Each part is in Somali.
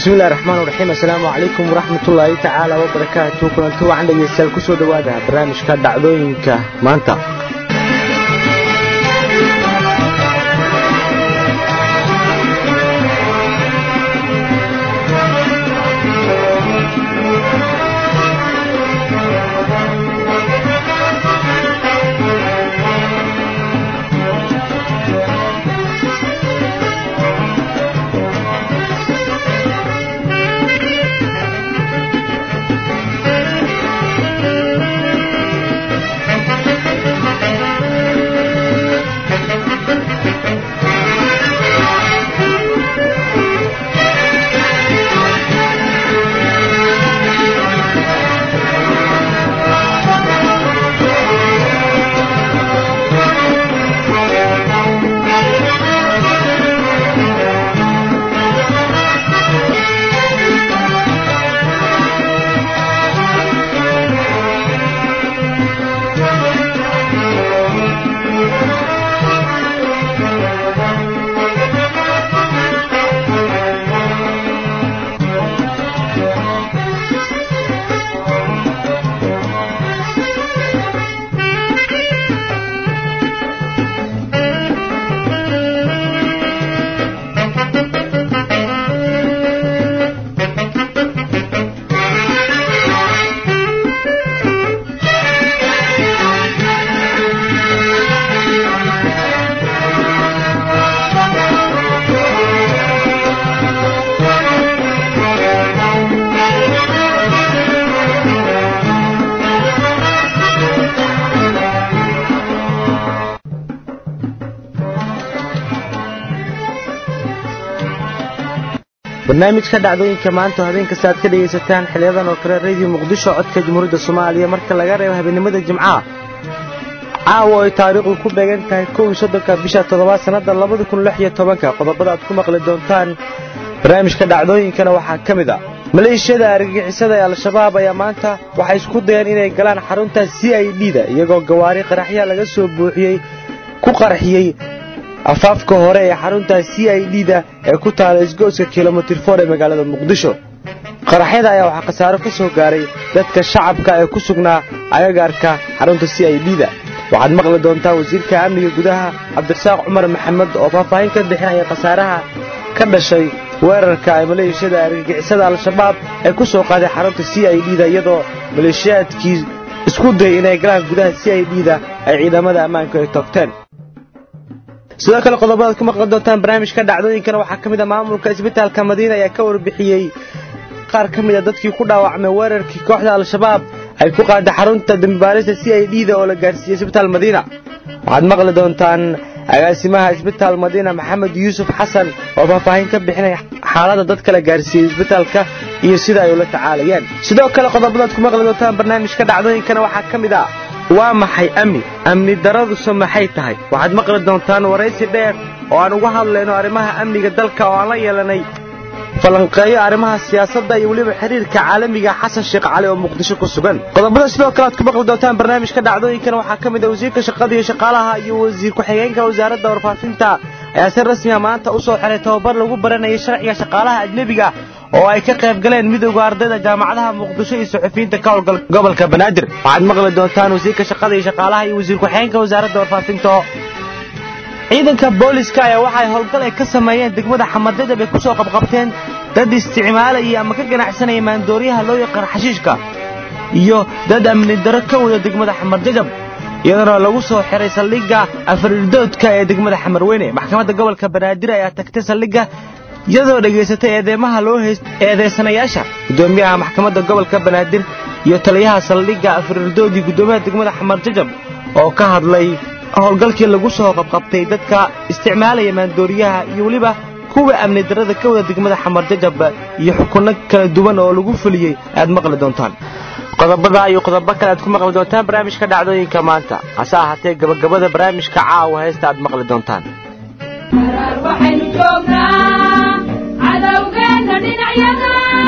bismillahi raxmaan raxiim assalaamu calaykum waraxmatullaahi tacaala wabarakaatu kulanti wacan dhegeystayaal ku soo dhowaada barnaamijka dhacdooyinka maanta barnaamijka dhacdooyinka maanta habeen kasta aad ka dhegaysataan xiliyadan oo kale radio muqdisho codka jamhuuriyadda soomaaliya marka laga reebo habeenimada jimcaha caawa ay taariikhdu ku beegan tahay kow iyo soddonka bisha toddobaad sannadda labada kun lix iyo tobanka qodobada aad ku maqli doontaan barnaamijka dhacdooyinkana waxaa ka mid a maleeshiyada argagixisada ee al-shabaab ayaa maanta waxay isku dayeen inay galaan xarunta c i d da iyagoo gawaari qaraxya laga soo buuxiyey ku qarxiyey afaafka hore ee xarunta c i d da ee ku taala isgoyska kilomitir for ee magaalada muqdisho qaraxyada ayaa waxaa khasaaro ka soo gaaray dadka shacabka ee ku sugnaa agagaarka xarunta c i d da waxaad maqli doontaa wasiirka amniga gudaha cabdirasaaq cumar maxamed oo faahfaahin ka bixinaya khasaaraha ka dhashay weerarka ay maleeshiyada argagixisada al-shabaab ay ku soo qaaday xarunta c i d da iyadoo maleeshiyaadkii isku dayay inay galaan gudaha c i d da ay ciidamada ammaanku ay toogteen sidoo kale qodobadaad ku maqli doontaan barnaamijka dhacdooyinkana waxaa ka mid a maamulka isbitaalka madiina ayaa ka warbixiyey qaar ka mid a dadkii ku dhaawacmay weerarkii kooxda al-shabaab ay ku qaada xarunta dambibaarista c i d da oo la gaarsiiyey isbitaal madiina waxaad maqli doontaan agaasimaha isbitaal madiina maxamed yuusuf xasan oo faahfaahin ka bixinaya xaaladda dadka la gaarsiiyey isbitaalka iyo sida ay ula tacaalayaan sidoo kale qodobadaad ku maqli doontaan barnaamijka dhacdooyinkana waxaa ka mid ah waa maxay amni amni daraduse maxay tahay waxaad maqli doontaan waraysi dheer oo aan uga hadlayno arrimaha amniga dalka oo aan la yeelanay falanqeeyo arrimaha siyaasadda iyo weliba xiriirka caalamiga xasan sheekh cali oo muqdisho ku sugan qodobada sidoo kale aad ku maqli doontaan barnaamijka dhacdooyinkana waxaa ka mid a wasiirka shaqada iyo shaqaalaha iyo wasiir ku-xigeenka wasaaradda warfaafinta ayaa si rasmiya maanta u soo xiray tababar lagu baranayay sharciga shaqaalaha ajnebiga oo ay ka qayb galeen midowda ardayda jaamacadaha muqdisho iyo suxufiyiinta ka howlgal gobolka banaadir waxaad maqli doontaan wasiirka shaqada iyo shaqaalaha iyo wasiir ku-xigeenka wasaaradda warfaafinta ciidanka booliska ayaa waxay howlgal ay ka sameeyeen degmada xamadadab ay ku soo qabqabteen dad isticmaalayay ama ka ganacsanaya maandooriyaha loo yaqaan xashiishka iyo dad amni daro ka wada degmada xamarjajab iyadana lagu soo xiray saldhigga afarirdoodka ee degmada xamarweyne maxkamadda gobolka banaadir ayaa tagtay saldhigga iyadoo dhegaysatay eedeymaha loo eedeysanayaasha guddoomiyaha maxkamadda gobolka banaadir iyo taliyaha saldhigga afarirdood iyo guddoomiyaha degmada xamarjajab oo ka hadlay howlgalkii lagu soo qabqabtay dadka isticmaalaya maandooriyaha iyo weliba kuwa amni darada ka wada degmada xamarjajab iyo xukunno kala duwan oo lagu fuliyey ayaad maqli doontaan qodobada iyo qodobo kale aad ku maqli doontaan barnaamijka dhacdooyinka maanta hase ahaatee gabagabada barnaamijka caawa heesta aad maqli doontaan waxaynu joognaa cadowgeena dhinacyada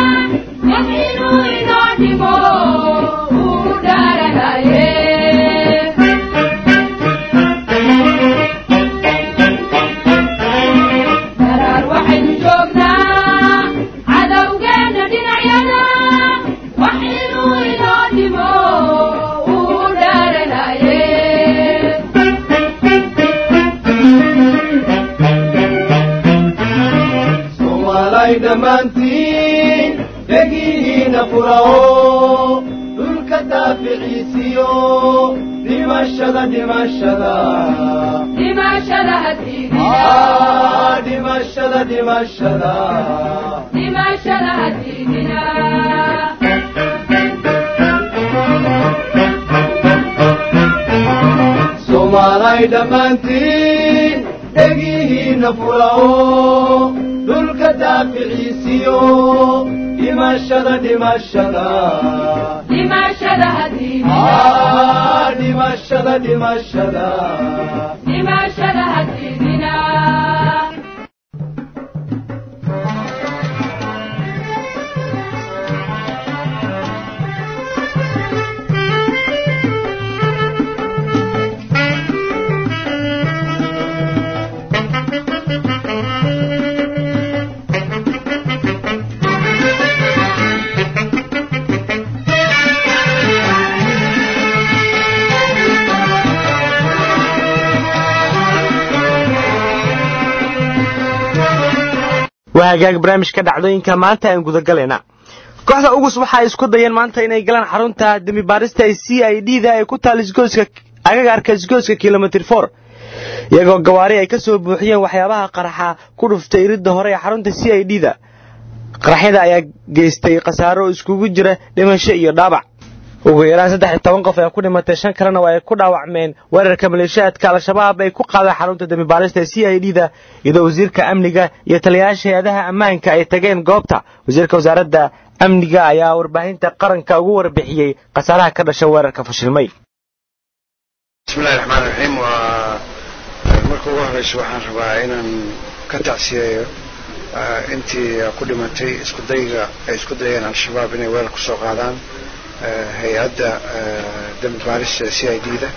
inuu inoo dhimo uu dhaaranaye daraar waxaynu joognaa cadow soomaalay dhammaantiin dhegihiina furao dhulka daaficiisiyo dhimashada dhimashada dhimashada hadiidina Ah, dhimashada dhimashada dhimashada hadiidina soomaalay dhammaantiin dhegihiina furao dhulka daaficiisiyo dhimashada dhimashada dhimashada hadiidina Ah, dhimashada dhimashada dhimashada hadiidina waa hagaag barnaamijka dhacdooyinka maanta aan gudagalayna kooxda ugus waxa ay isku dayeen maanta inay galaan xarunta dembi baarista ee c i d da ay ku taal isgoyska agagaarka isgoyska kilomitr for iyagoo gawaari ay ka soo buuxiyeen waxyaabaha qaraxa ku dhuftay iridda hore ee xarunta c i d da qaraxyada ayaa geystay khasaaro iskugu jira dhimasho iyo dhaabac ugu yaraan saddex iyo toban qof ayaa ku dhimatay shan kalena waa ay ku dhaawacmeen weerarka maleeshiyaadka al-shabaab ay ku qaadeen xarunta dembi baarista ee c i d da iyadoo wasiirka amniga iyo taliyayaasha hay-adaha ammaanka ay tageen goobta wasiirka wasaaradda amniga ayaa warbaahinta qaranka ugu warbixiyey khasaaraha ka dhasha weerarka fashilmay bismillahi raxmaan raxiim waa marka ugu horeysa waxaan rabaa inaan ka tacsiyeeyo eh, intii ku dhimatay isku dayga ay isku dayeen al-shabaab inay weerar ku soo qaadaan eh, hay-adda eh, dembi baarista c i d da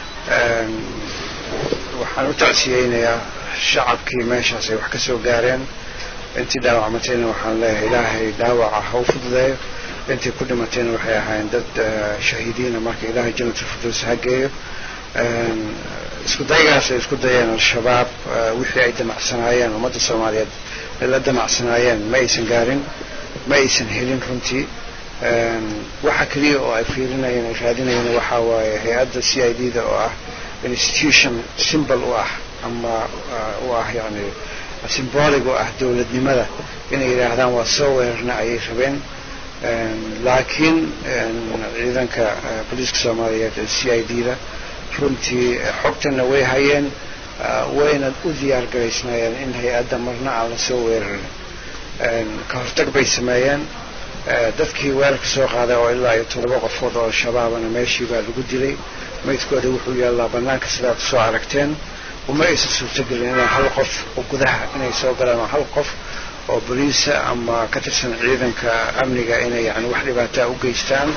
waxaan u tacsiyeynayaa shacabkii meeshaas ay wax ka soo gaareen intii dhaawacmatayna waxaan leeyahay ilaahay dhaawaca ha u fududeeyo intii ku dhimatayna waxay ahaayeen dad eh, shahiidiina marka ilaahay janatulfirdows ha geeyo Een, isku daygaas ay isku dayeen al-shabaab eh, wixii ay damacsanaayeen ummadda soomaaliyeed ay la damacsanaayeen ma aysan gaarin ma aysan helin runtii Een, waxa keliya oo ay fiirinayeen ay raadinayeen waxaa waaye hay-adda c i d da oo ah institution symbol u ah ama eh, u ah yani symbolic u ah dowladnimada inay yidhaahdaan waa soo weerarna ayay rabeen Een, laakiin een, ciidanka eh, booliiska soomaaliyeed ee c i d da runtii eh, xogtana way hayeen ah, wayna u diyaar garaysnaayeen in hay-adda marna aan la soo weerarin Een, ka hortag bay sameeyeen Eh, dadkii weerarka soo qaaday oo ilaa iyo toddoba qofood oo shabaabana meeshii baa lagu dilay maydkooda wuxuu yaallaa bannaanka sidaad usoo aragteen uma aysan suurtagelin inay hal qof oo gudaha inay soo galaan oo hal qof oo boliisa ama ka tirsan ciidanka amniga inay yani wax dhibaataa u geystaan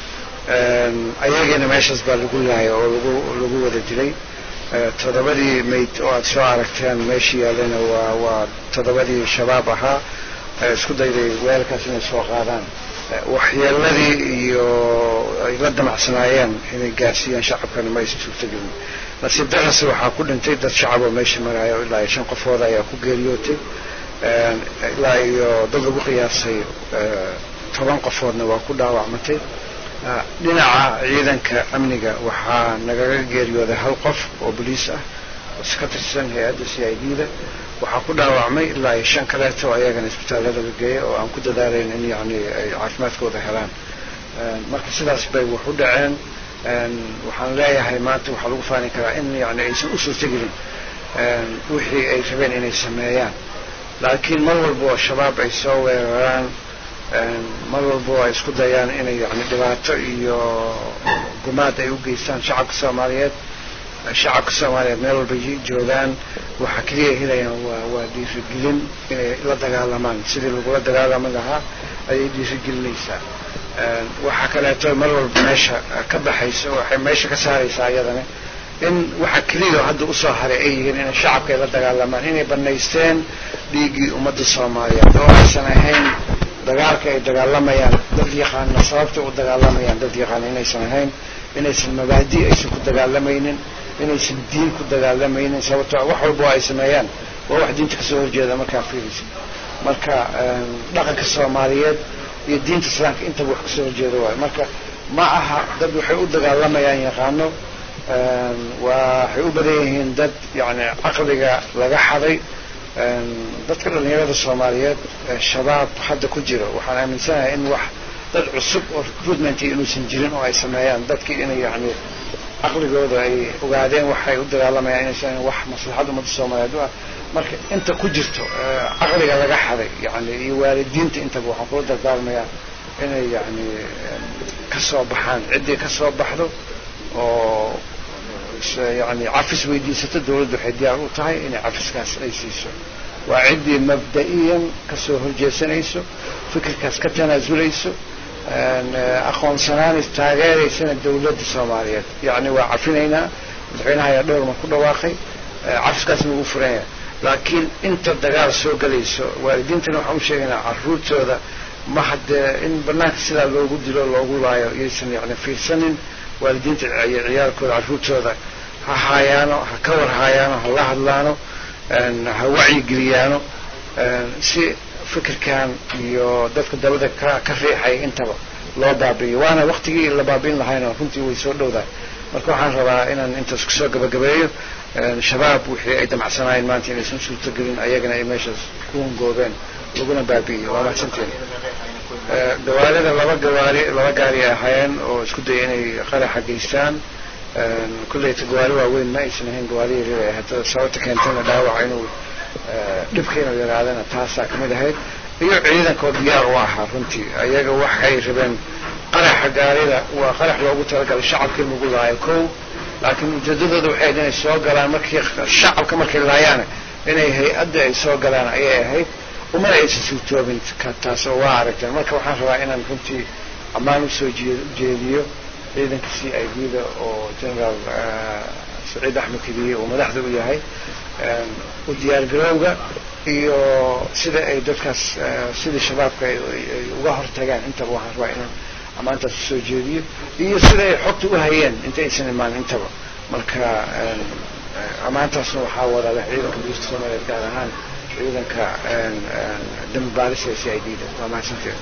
Een, ayagiina meeshaas baa lagu laayay oo lagu lagu wada dilay Eh, toddobadii mayd oo aad soo aragteen meeshii yaallana waa waa toddobadii shabaab ahaa eh, isku dayday weelkaas inay soo qaadaan Eh, waxyeeladii iyo ay la damacsanaayeen inay gaarsiiyaan shacabkana ma aysan suurtagelin nasiib darrase waxaa ku dhintay dad shacab oo meesha maraya oo ilaa iyo shan qofooda ayaa ku geeriyootay Een, ilaa iyo dad lagu qiyaasay eh, toban qofoodna waa ku dhaawacmatay Ah, dhinaca ciidanka amniga waxaa nagaga geeriyooday hal qof oo boliis ah oo ka tirsan hay-adda c i d da waxaa ku dhaawacmay ilaa iyo shan kaleeto oo ayagana isbitaallada la geeyay oo aan ku dadaalayn in yani ay caafimaadkooda helaan Een, marka sidaas bay wax u dhaceen Een, waxaan leeyahay maanta waxaa lagu faani karaa in yani aysan u suurtagelin Een, wixii ay rabeen inay sameeyaan laakiin mar walba oo shabaab ay soo weeraraan Een, mar walba oo ay isku dayaan inay yani dhibaato iyo gumaad ay u geystaan shacabka soomaaliyeed shacabka soomaaliyeed meel walba yi- joogaan waxaa keliya ay helayaan waa waa dhiirigelin inay la dagaalamaan sidii lagula dagaalami lahaa ayay dhiirigelinaysaa Een, waxaa kaleeto mar walba meesha eh, ka baxaysa waxay meesha ka saaraysaa iyadana in waxa keliya oo hadda usoo haray ay yihiin inay shacabka ay la dagaalamaan inay banaysteen dhiiggii ummadda soomaaliyeed oo aysan ahayn dagaalka ay dagaalamayaan dad yaqaana sababta u dagaalamayaan dad yaqaana inaysan ahayn inaysan mabaadi aysan ku dagaalamaynin inaysan diin ku dagaalamaynin sababto wax walba oo ay sameeyaan waa wax diinta kasoo horjeeda markaa fiiraysa marka dhaqanka soomaaliyeed iyo diinta islaamka intaba wax kasoo horjeeda waayo marka ma aha dad waxay u dagaalamayaan yaqaano waxay u badan yihiin dad yani caqliga laga xaday dadka dhalinyarada soomaaliyeed shabaab hadda ku jiro waxaan aaminsanahay in wax dad cusub oo recruitment inuusan jirin oo ay sameeyaan dadkii inay yani caqligooda ay ogaadeen waxay u dagaalamayaan inaysan wax maslaxad ummadda soomaaliyeed u ah marka inta ku jirto caqliga laga xaday yani iyo waalidiinta intaba waxaan kula dardaarmayaa inay yani kasoo baxaan ciddii kasoo baxdo oo yani cafis weydiisato dawladdu waxay diyaar u tahay inay cafiskaas ay siiso waa ciddii mabda'iyan kasoo horjeesanayso fikirkaas ka tanaazulayso aqoonsanaanays taageeraysana dawladda soomaaliyeed yani waa cafinaynaa madaxweynaha ayaa dhowr mar ku dhawaaqay cafiskaasna ugu furan yahay laakiin inta dagaal soo gelayso waalidiintana waxaan u sheegaynaa caruurtooda ma haddee in banaanka sidaa loogu dilo loogu laayo iyaysan yani fiirsanin waalidiinta iyo ciyaalkooda caruurtooda ha haayaano ha ka war haayaano ha la hadlaano ha wacyigeliyaano si fikirkan iyo dadka dabada ka ka riixay intaba loo baabi'iyo waana waktigii la baabi'in lahayna runtii way soo dhowdahay marka waxaan rabaa inaan intaas kusoo gabagabeeyo shabaab wixii ay damacsanaayeen maanta inaysan suurtagelin ayagana ay meeshaas ku hungoobeen laguna baabi'iyo waa mahadsanteen gawaarida laba gawaari laba gaari ay ahaayeen oo isku daya inay qaraxa geystaan kulleyta gawaari waaweyn ma aysan ahayn gawaari yaryar ay ahayd sababta keentayna dhaawaca inuu dhibka inuu yaraadana taasaa kamid ahayd iyo ciidankoo diyaar u ahaa runtii ayaga waxay rabeen qaraxa gaarida waa qarax loogu talagalay shacabkii lagu laayo kow laakiin ujeedadooda waxay ahayd inay soo galaan markii shacabka markay laayaan inay hay-adda ay soo galaan ayay ahayd umana aysan suurtoobin taas oo waa aragteen marka waxaan rabaa inaan runtii ammaan usoo jeediyo ciidanka c i d da oo generaal saciid axmed kediye uu madaxda u yahay u diyaargarowga iyo sida ay dadkaas sidii shabaabka ay uga hortagaan intaba waxaan rabaa inaan ammaantaas usoo jeediyo iyo sida ay xogta u hayeen inta aysan imaan intaba marka ammaantaasna waxaa wadaada ciidanka booliska soomaaliyeed gaar ahaan ciidanka dambi baarisa ee c i d da waa mahadsanteed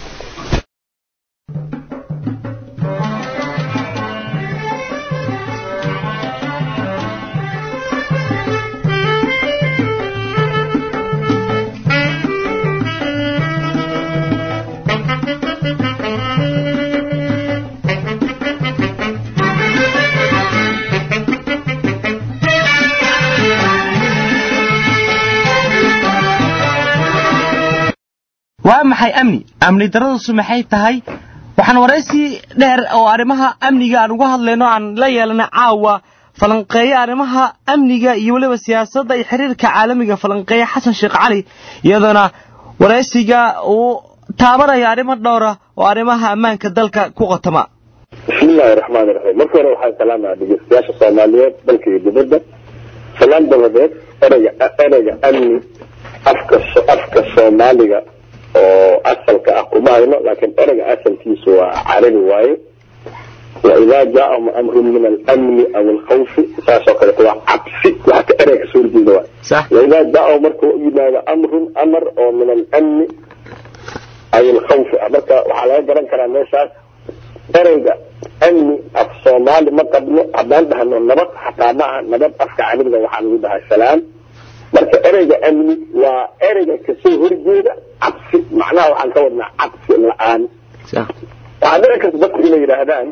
waa maxay amni amni daradasu maxay tahay waxaan waraysi dheer oo arrimaha amniga aan uga hadlayno aan la yeelanay caawa falanqeeye arrimaha amniga iyo weliba siyaasadda iyo xiriirka caalamiga falanqeeye xasan sheekh cali iyadoona waraysiga uu taabanaya arrimo dhowra oo arrimaha ammaanka dalka ku qotama bismillahi raxmaani raxiim marka hore waxaan salaamaha dhegeystayaasha soomaaliyeed dalka iyo dibadda salaan dabadeed ereyga ereyga amni afka afka soomaaliga oo asalka ah kuma hayno laakiin ereyga asalkiisu waa carabi waaye waidaa jaaahum amrun min alamni aw alkhawfi saasoo kaleeto waa cabsi waxa ka ereyga kasoo horjeeda waay sax waidaa jaaahum marka u yimaado amrun amar oo min alamni aw alkhawfi ah marka waxaa laga garan karaa meeshaas ereyga amni af soomaali ma qabno haddaan dhahno nabad xataa ma aha nabad afka carabiga waxaa lagu dhahaa salaam marka ereyga amni waa ereyga kasoo horjeeda cabsi macnaha waxaan ka wadnaa cabsi la-aan sax waxaa dhici karta dadku inay yidhaahdaan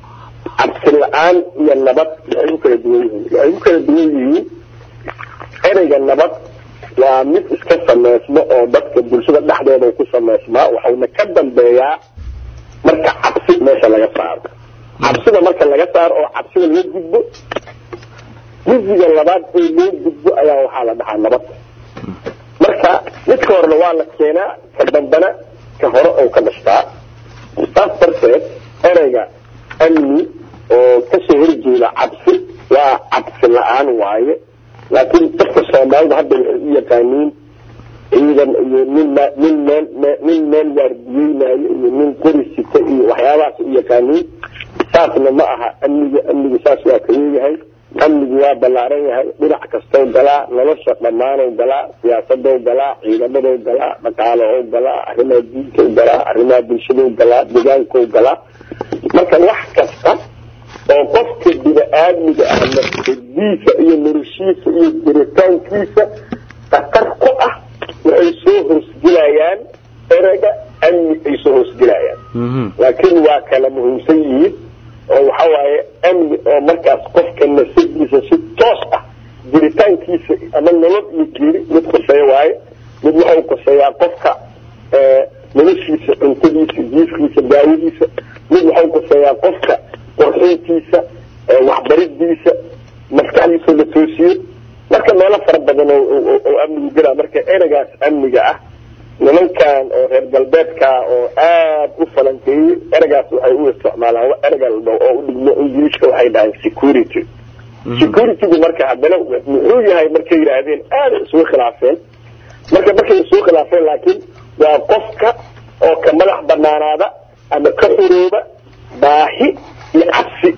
cabsi la-aan iyo nabad waxay u kala duwan yihiin waxay u kala duwan yihiin ereyga nabad waa mid iska sameysmo oo dadka bulshada dhexdeeda uu ku sameysmaa waxauna ka dambeeyaa marka cabsi meesha laga saaro cabsida marka laga saaro oo cabsida laga gudbo guddiga labaad ee loo gudbo ayaa waxaa la dhahaa nabad marka midka horena waa la keenaa ka dambana ka hore oo ka dhashtaa saas darteed ereyga amni oo kasoo horjeeda cabsi waa cabsi la-aan waaye laakiin dadka soomaalida hadda waxay u yaqaaniin ciidan iyo nin ma- nin meel me- nin meel waardiyeynayo iyo nin qori sita iyo waxyaabahaas u yaqaaniin saasna ma aha amniga amniga saas waa ka leeyahay amnigu waa ballaaran yahay dhinac kastow galaa nolosha dhammaanow galaa siyaasadow galaa ciidamadow galaa dhaqaalow galaa arrimaha diintow galaa arrimaha bulshadow galaa deegaankow galaa marka wax kasta oo qofka bini-aadmiga ah nafsadiisa iyo noloshiisa iyo jiritaankiisa khatar ku ah waxay soo hoosgelayaan ereyga amni ay soo hoosgelayaan laakiin waa kala muhiimsan yihiin oo waxa waaye amni oo markaas qofka nafsadiisa si toos ah jiritaankiisa ama nolol iyo geeri mid khuseeya waaye mid waxau khuseeyaa qofka noloshiisa cuntadiisa jiifkiisa daawadiisa mid waxau khuseeyaa qofka qorxintiisa waxbaridiisa maskaxdiisa la toosiyo marka meelo fara badan oo amnigu gelaa marka ereygaas amniga ah nimankan oo reer galbeedka oo aada u falankeeyey ereygaas waxay u isticmaalaan ereyga oo u dhigmo ingiliiska waxay dhahaan security securitygu marka haddana muxuu yahay markay yidhaahdeen aada isugu khilaafeen marka markay isugu khilaafeen laakiin waa qofka oo ka madax banaanaada ama ka xurooba baahi iyo cabsi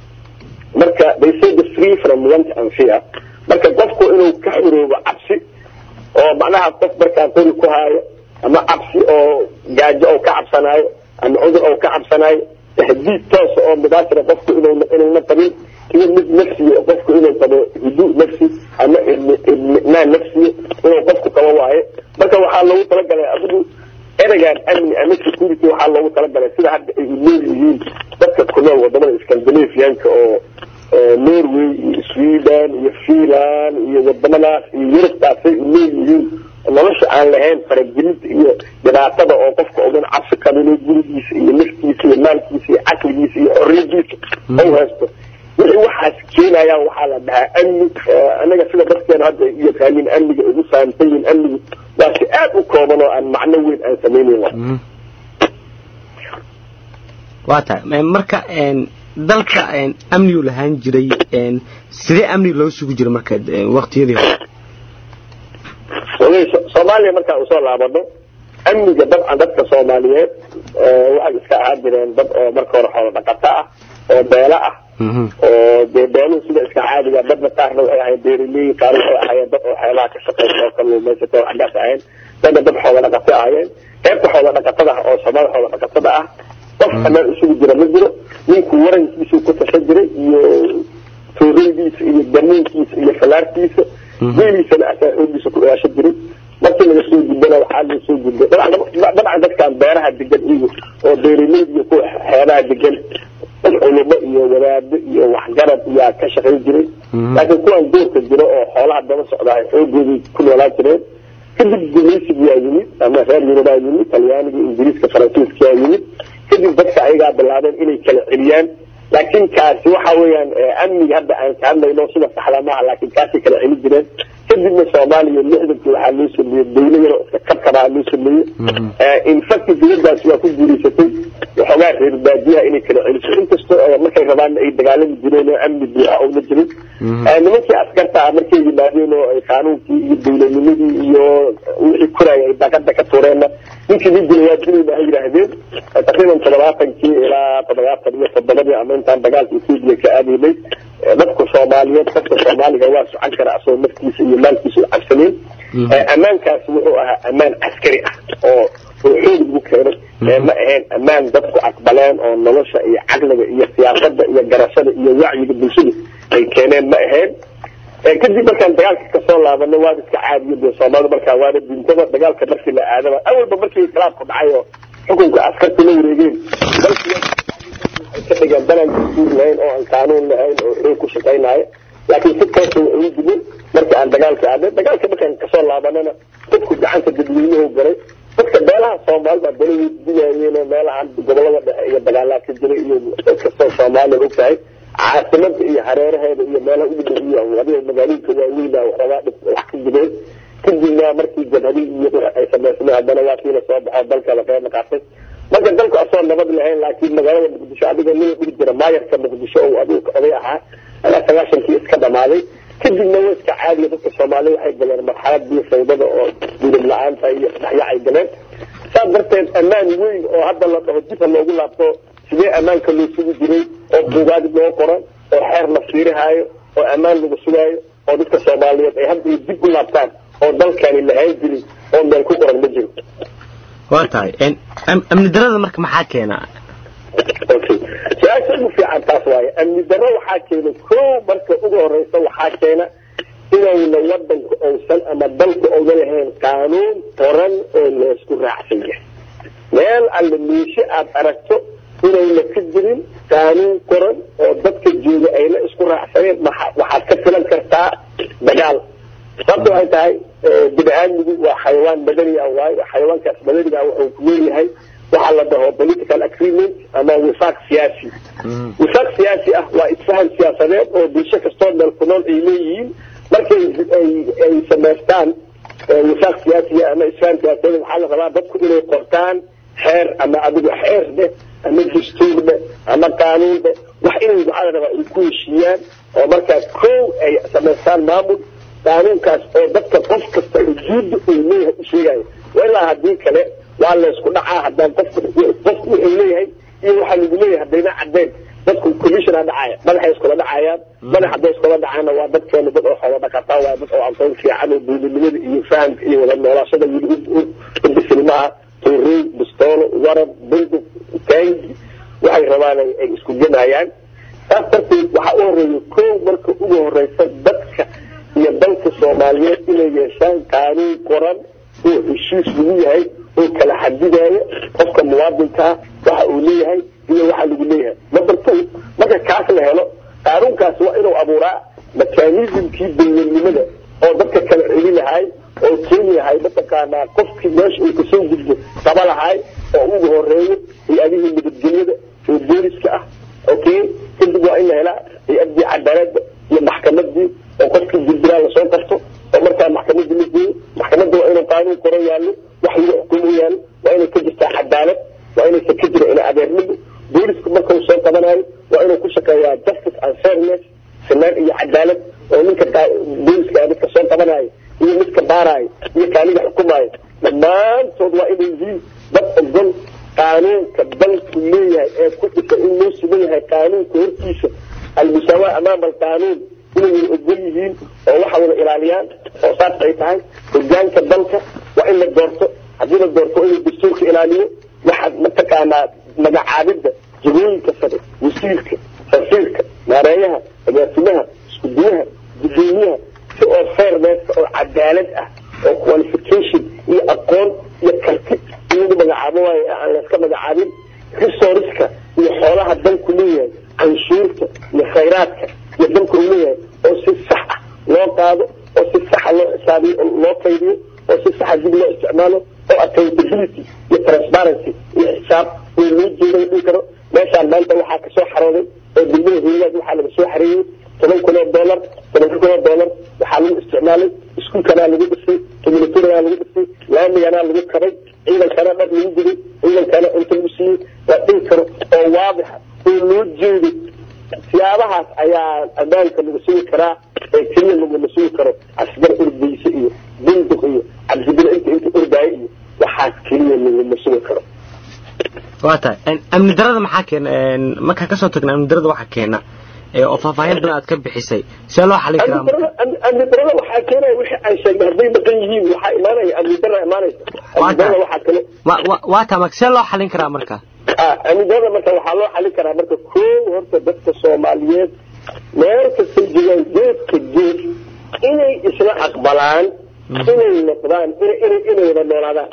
marka they say the free from want and fear marka qofku inuu ka xuroobo cabsi oo macnaha qof markaa qori ku haayo ama cabsi oo gaajo oo ka cabsanaayo ama cudur oo ka cabsanaayo tahdiid toosa oo mubaashira qofku inuu inuuna qabin iyo mid nafsiya qofku inuu qabo hudu nafsi ama idminaan nafsiya inuu qofku qabo waaye marka waxaa loogu talagalay adigu ereygan amni ama security waxaa loogu talagalay sida hadda ay unool yihiin dadka ku nool wadamada scandinavianka oo norway iyo sweden iyo finland iyo wadamadaas iyo yurubtaasay unool yihiin nolosha aan lahayn faragelinta iyo dhibaatada oo qofka odan cabsi qabin gurigiisa iyo naftiisa iyo maalkiisa iyo caqligiisa iyo xorriyadiisa ou haysto wixii waxaas keenayaan waxaa la dhahaa amni anaga sida dadkeena hadda yaqaanin amniga ugu fahamsan yihin amnigu waa si aada u kooban oo aan macno weyn aan samaynayn waa tahay marka dalka amnigu lahaan jiray sidee amni loo sugi jiray marka waqtiyadii hore soomaaliya markaan usoo laabano amniga dabcan dadka soomaaliyeed waxay iska ahaan jireen dad oo marka hore xoolo dhaqato ah oo beelo ah oo dee beeluhu sida iska caadiga dadna qaarna waxay ahayn beeraley qaar waxay ahaayeen dad oo xeelaha ka shaqeysa oo kalluumaysato oo xaggaas ahayn dadna dad xoola dhaqato ahaayeen qaybta xoola dhaqatada ah oo soomaalida xoola dhaqatada ah qof amaan isugu jira ma jiro ninku warankiisuu ku tashan jiray iyo tooreydiisa iyo damuunkiisa iyo falaartiisa geeliisana asaa xoogiisa ku ilaashan jiray markii laga soo gudbana waxaa loo soo gudbay dabcan dadkan beeraha degan iyagu oo beeraleyda iyo kuwa xeebaha degan dad culumo iyo wadaado iyo waxgarad iyaa ka shaqayn jiray laakiin kuwan doorka jiro oo xoolaha daba socdaa xoogooday ku noolaan jireen kadib gumaysigiyaa yimid ama reer yurubaa yimid talyaaniga ingiriiska faransiiskayaa yimid kadib dadka ayagaa bilaabeen inay kala celiyaan laakiin kaasi waxa weeyaan amniga hadda aan ka hadlayno sida saxda maaha laakiin kaasay kala celin jireen kadibna soomaaliya lixdankii waxaa loo sameeyey dawla yaro iska kabkabaa loo sameeyey infacti dawladdaasi waa ku guulaysatay waxoogaa reer baadiyaha inay kala celiso inkastoo markay rabaanna ay dagaalami jireen oo amni buuxa oona jirin nimankii askarta ah markay yimaadeen oo ay qaanuunkii iyo dawladnimadii iyo wixii koraya ay daaqada ka tuureenna ninkii nin dila waa dilayna ha yidhaahdeen taqriiban toddobaatankii ilaa toddobaatan iyo toddobadii ama intaan dagaalka etoobiya ka aadaynay dadka soomaaliyeed dadka soomaaliga waa socon kara asagoo naftiisa iyo maalkiisa u cabsaneen ammaankaasi wuxuu ahaa ammaan caskari ah oo oo xoog lagu keenay ma ahayn ammaan dadku aqbaleen oo nolosha iyo caqliga iyo siyaasada iyo garashada iyo wacyiga bulshada ay keeneen ma ahayn kadib markaan dagaalka kasoo laabanay waaba iska caadiyo dee soomaalida markaa waana dintaba dagaalka markii la aadaba awalba markii inkhilaafku dhacay oo xukunka askarta la wareegeen dalkii ka dhigeen dalan dastuur lahayn oo aan qaanuun lahayn oo xoog ku shaqaynayo laakiin si toosa waa ugu dimin markii aan dagaalka aadnay dagaalka markaan kasoo laabanana dadku gacanta dadweynuhu galay dadka meelaha soomaalida bala weydiinayeen meelahan gobolada dhexe iyo dagaalaa ka jiray iyo kastoo soomaaliya og tahay caasimada iyo hareeraheeda iyo meelaha ugu dhow iyo adiga magaalooyinka waaweyna waxoogaa dhib wax ka jireen kadibna markii jabhadi iyo ay samaysmay haddana waa kii lasoo baxo dalka laqeema qaatay marka dalku asoo nabad lahayn laakiin magaalada muqdisho adiga nin dhigi jira maayarka muqdisho oo adigu oday ahaa ayaa sagaashankii iska dhamaaday kadibna waa iska caadiya dadka soomaalida waxay galeen marxaladii fawdada oo dulib la-aanta iyo dhexyacay galeen saas darteed ammaan weyn oo hadda la dhaho dib ha loogu laabto sidee ammaanka loo sugi jiray oo buugaadi loo qoran oo xeer la fiirihaayo oo ammaan lagu sugaayo oo dadka soomaaliyeed ay hadda iyo dib u laabtaan oo dalkani lahaan jirin oo meel ku qoran ma jiro waa tahay amni darada marka maxaa keena okay su-aasha ugu fiican taas waaye amni darro waxaa keena kow marka ugu horeysa waxaa keena inayna wadanku ousan ama dalku ouga lahayn qaanuun qoran oo laysku raacsan yahay meel alle miishe aada aragto inayna ka jirin qaanuun qoran oo dadka jooga ayna isku raacsaneen waxaad ka filan kartaa dagaal sababta waxay tahay bini aadmigu waa xayawaan madaniga waayo xayawaankaas madaniga wuxuu ku leeyahay waxaa la dhaho political agreement ama wifaaq siyaasi wifaaq siyaasi ah waa isfahan siyaasadeed oo bulsho kastoo meel ku nool ay leeyihiin markay ay samaystaan wifaaq siyaasiga ama isfahan siyaasadeed waxaa la rabaa dadku inay qortaan xeer ama adigu xeer dheh ama dastuur dheh ama qaanuun dheh wax inay waxaa la rabaa ay ku heshiiyaan oo markaa kow ay samaystaan maamul qaanuunkaas oo dadka qof kasta ujuudda uu leeyahay u sheegayo ilaa haddii kale waa laysku dhacaa haddaan qofku qofku wuxuu leeyahay iyo waxaa lagu leeyahay haddayna cadeen dadku commissiona dhacaya madaxay iskula dhacayaan madax hadday iskula dhacaana waa dadkeena dad oo xoolo dhaqataa waa dad oo aqoon fiican oo duulinimada iyo fahamka iyo wada noolaashada wili u bisilmaha tuurey bistoolo warab bundug taangi waxay rabaan ay isku gemayaan saas darteed waxaa u horeeya kow marka ugu horeysa dadka iyo dalka soomaaliyeed inay yeeshaan qaanuun qoran oo heshiis lagu yahay oo kala xadidaya qofka muwaadinkaa waxa uu leeyahay iyo waxa lagu leeyahay number two marka kaas la helo qaanuunkaas waa inuu abuuraa mekanismkii dawladnimada oo dadka kala celi lahay oo keeni lahay mataqaanaa qofkii meesha uu kasoo gudbo qaba lahay oo ugu horeeyo hay-adihii nabadgelyada oo booliska ah okay kadib waa in la helaa hay-adii cadaaladda iyo maxkamadii oo qofkii dilbilaa lasoo qabto oo markaa maxkamadii la geeyo maxkamadda waa inuu qaanuun qoran yaallo wax lagu xukumo yaallo waa inay ka jirtaa cadaalad waa inaysa ka jira ina adeernimo boolisku markau soo qabanayo waa inuu ku shaqeeyaa justice and fairness sinaan iyo cadaalad oo ninka booliska midka soo qabanayo iyo midka baarayo iyo kaaniga xukumaayo dhammaantood waa inay yihiin dad ogol qaanuunka dalku leeyahay ee ku dhisan in loo sugan yahay qaanuunka hortiisa almusaawaa amaama alqaanuun inay wada ogol yihiin oo waxa wada ilaaliyaan oo saas ay tahay hogaanka dalka waa in la doorto haddii la doorto inuu dastuurka ilaaliyo waxaad mataqaanaa magacaabidda jagooyinka sare wasiirka safiirka maareeyaha agaasimaha iskudiyaha gudoomiyaha si oo fairness oo cadaalad ah oo qualification iyo aqoon iyo karti in lagu magacaabo waayo aan layska magacaabin resourceka iyo xoolaha dalku leeyahay canshuurta iyo khayraadka iyo dalku uu leeyahay oo si sax ah loo qaado oo si saxa loo xisaabiyo loo kaydiyo oo si saxa dib loo isticmaalo oo accountability iyo transparency iyo xisaab oo loo jeeday dhihi karo meeshaan maanta waxaa kasoo xarooday oo degmada hooyadaas waxaa laga soo xareeyey toban kun oo dollar toban kun oo dollar waxaa lagu isticmaalay iskuulkanaa lagu dhisay communitarigaa lagu dhisay laamiganaa lagu kabay ciidankana dhar lagu guday ciidankana cunto lagu siiyey waa dhihi karo oo waadixa oo loo jeeday siyaabahaas ayaa ammaanka lagu sugi karaa ee keliya laguma sugi karo asgar ordaysa iyo bunduq iyo cabdibile inta inta ordaayo iyo waxaa keliya laguma sugi karo waa tahay amni darada maxaa keena markaa kasoo tagna amni darada waxaa keena oo faahfaahin badan aad ka bixisay see loo xalin karaa amni darada waxaa keenaya wixii aan sheegnay hadday maqan yihiin waxaa imaanaya amni dara imaanaysa amni darada waxaa kale waa taa marka see loo xalin karaa marka amni darada marka waxaa loo xalin karaa marka koow horta dadka soomaaliyeed meel kastay joogaan geedka geed inay isla aqbalaan inay noqdaan inay inay wada noolaadaan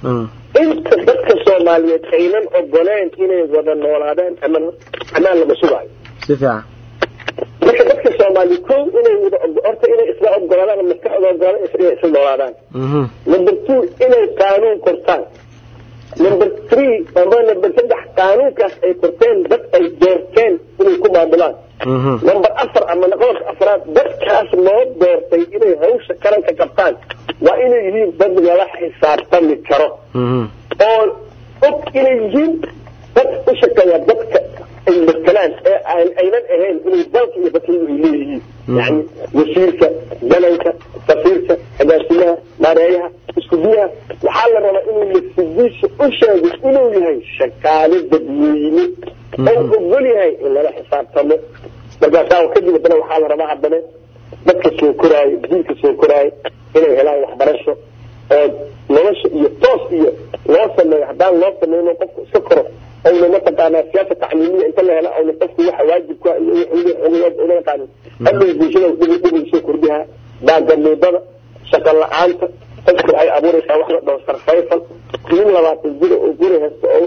inta dadka soomaaliyeed aynan ogoleen inay wada noolaadaan aman amaan lama sugaayo si fiican marka dadka soomaaliya kow inay wada horta inay isla ogolaadaan maskaxda ogolaan inay isla noolaadaan number two inay qaanuun kortaan number three ama number saddex qaanuunkaas ay korteen dad ay doorteen inay ku maamulaan number afar ama qodobka afraad dadkaas loo doortay inay hawsha qaranka qabtaan waa inay yihiin dad lala xisaabtami karo oo og inay yihiin dad u shaqeeya dadka ay matelaan ee aynan ahayn inay dalka iyo dadkaygu ay leeyihiin yani wasiirka dananka safiirka agaasimaha maareeyaha isku biyaha waxaa la rabaa inuu nafsidiisa u sheego inuu yahay shaqaale dadweyne oo ogol yahay in lala xisaabtamo markaasaa kadib haddana waxaa la rabaa haddana dadka soo koraayo diinka soo koraayo inay helaan waxbarasho oo nolosha iyo toos iyo loo sameeyo haddaan loo sameyno qofku iska koro awna mataqaanaa siyaasa tacliimiya inta la helo awna qofku waxa waajibka iyo una yaqaanin hadhow bulshada dhib dhib soo kordhihaa baagamuudada shaqo la-aanta dadku waxay abuuraysaa wax la dhaho sarfayfal nin labaatan jira oo guri haysta oo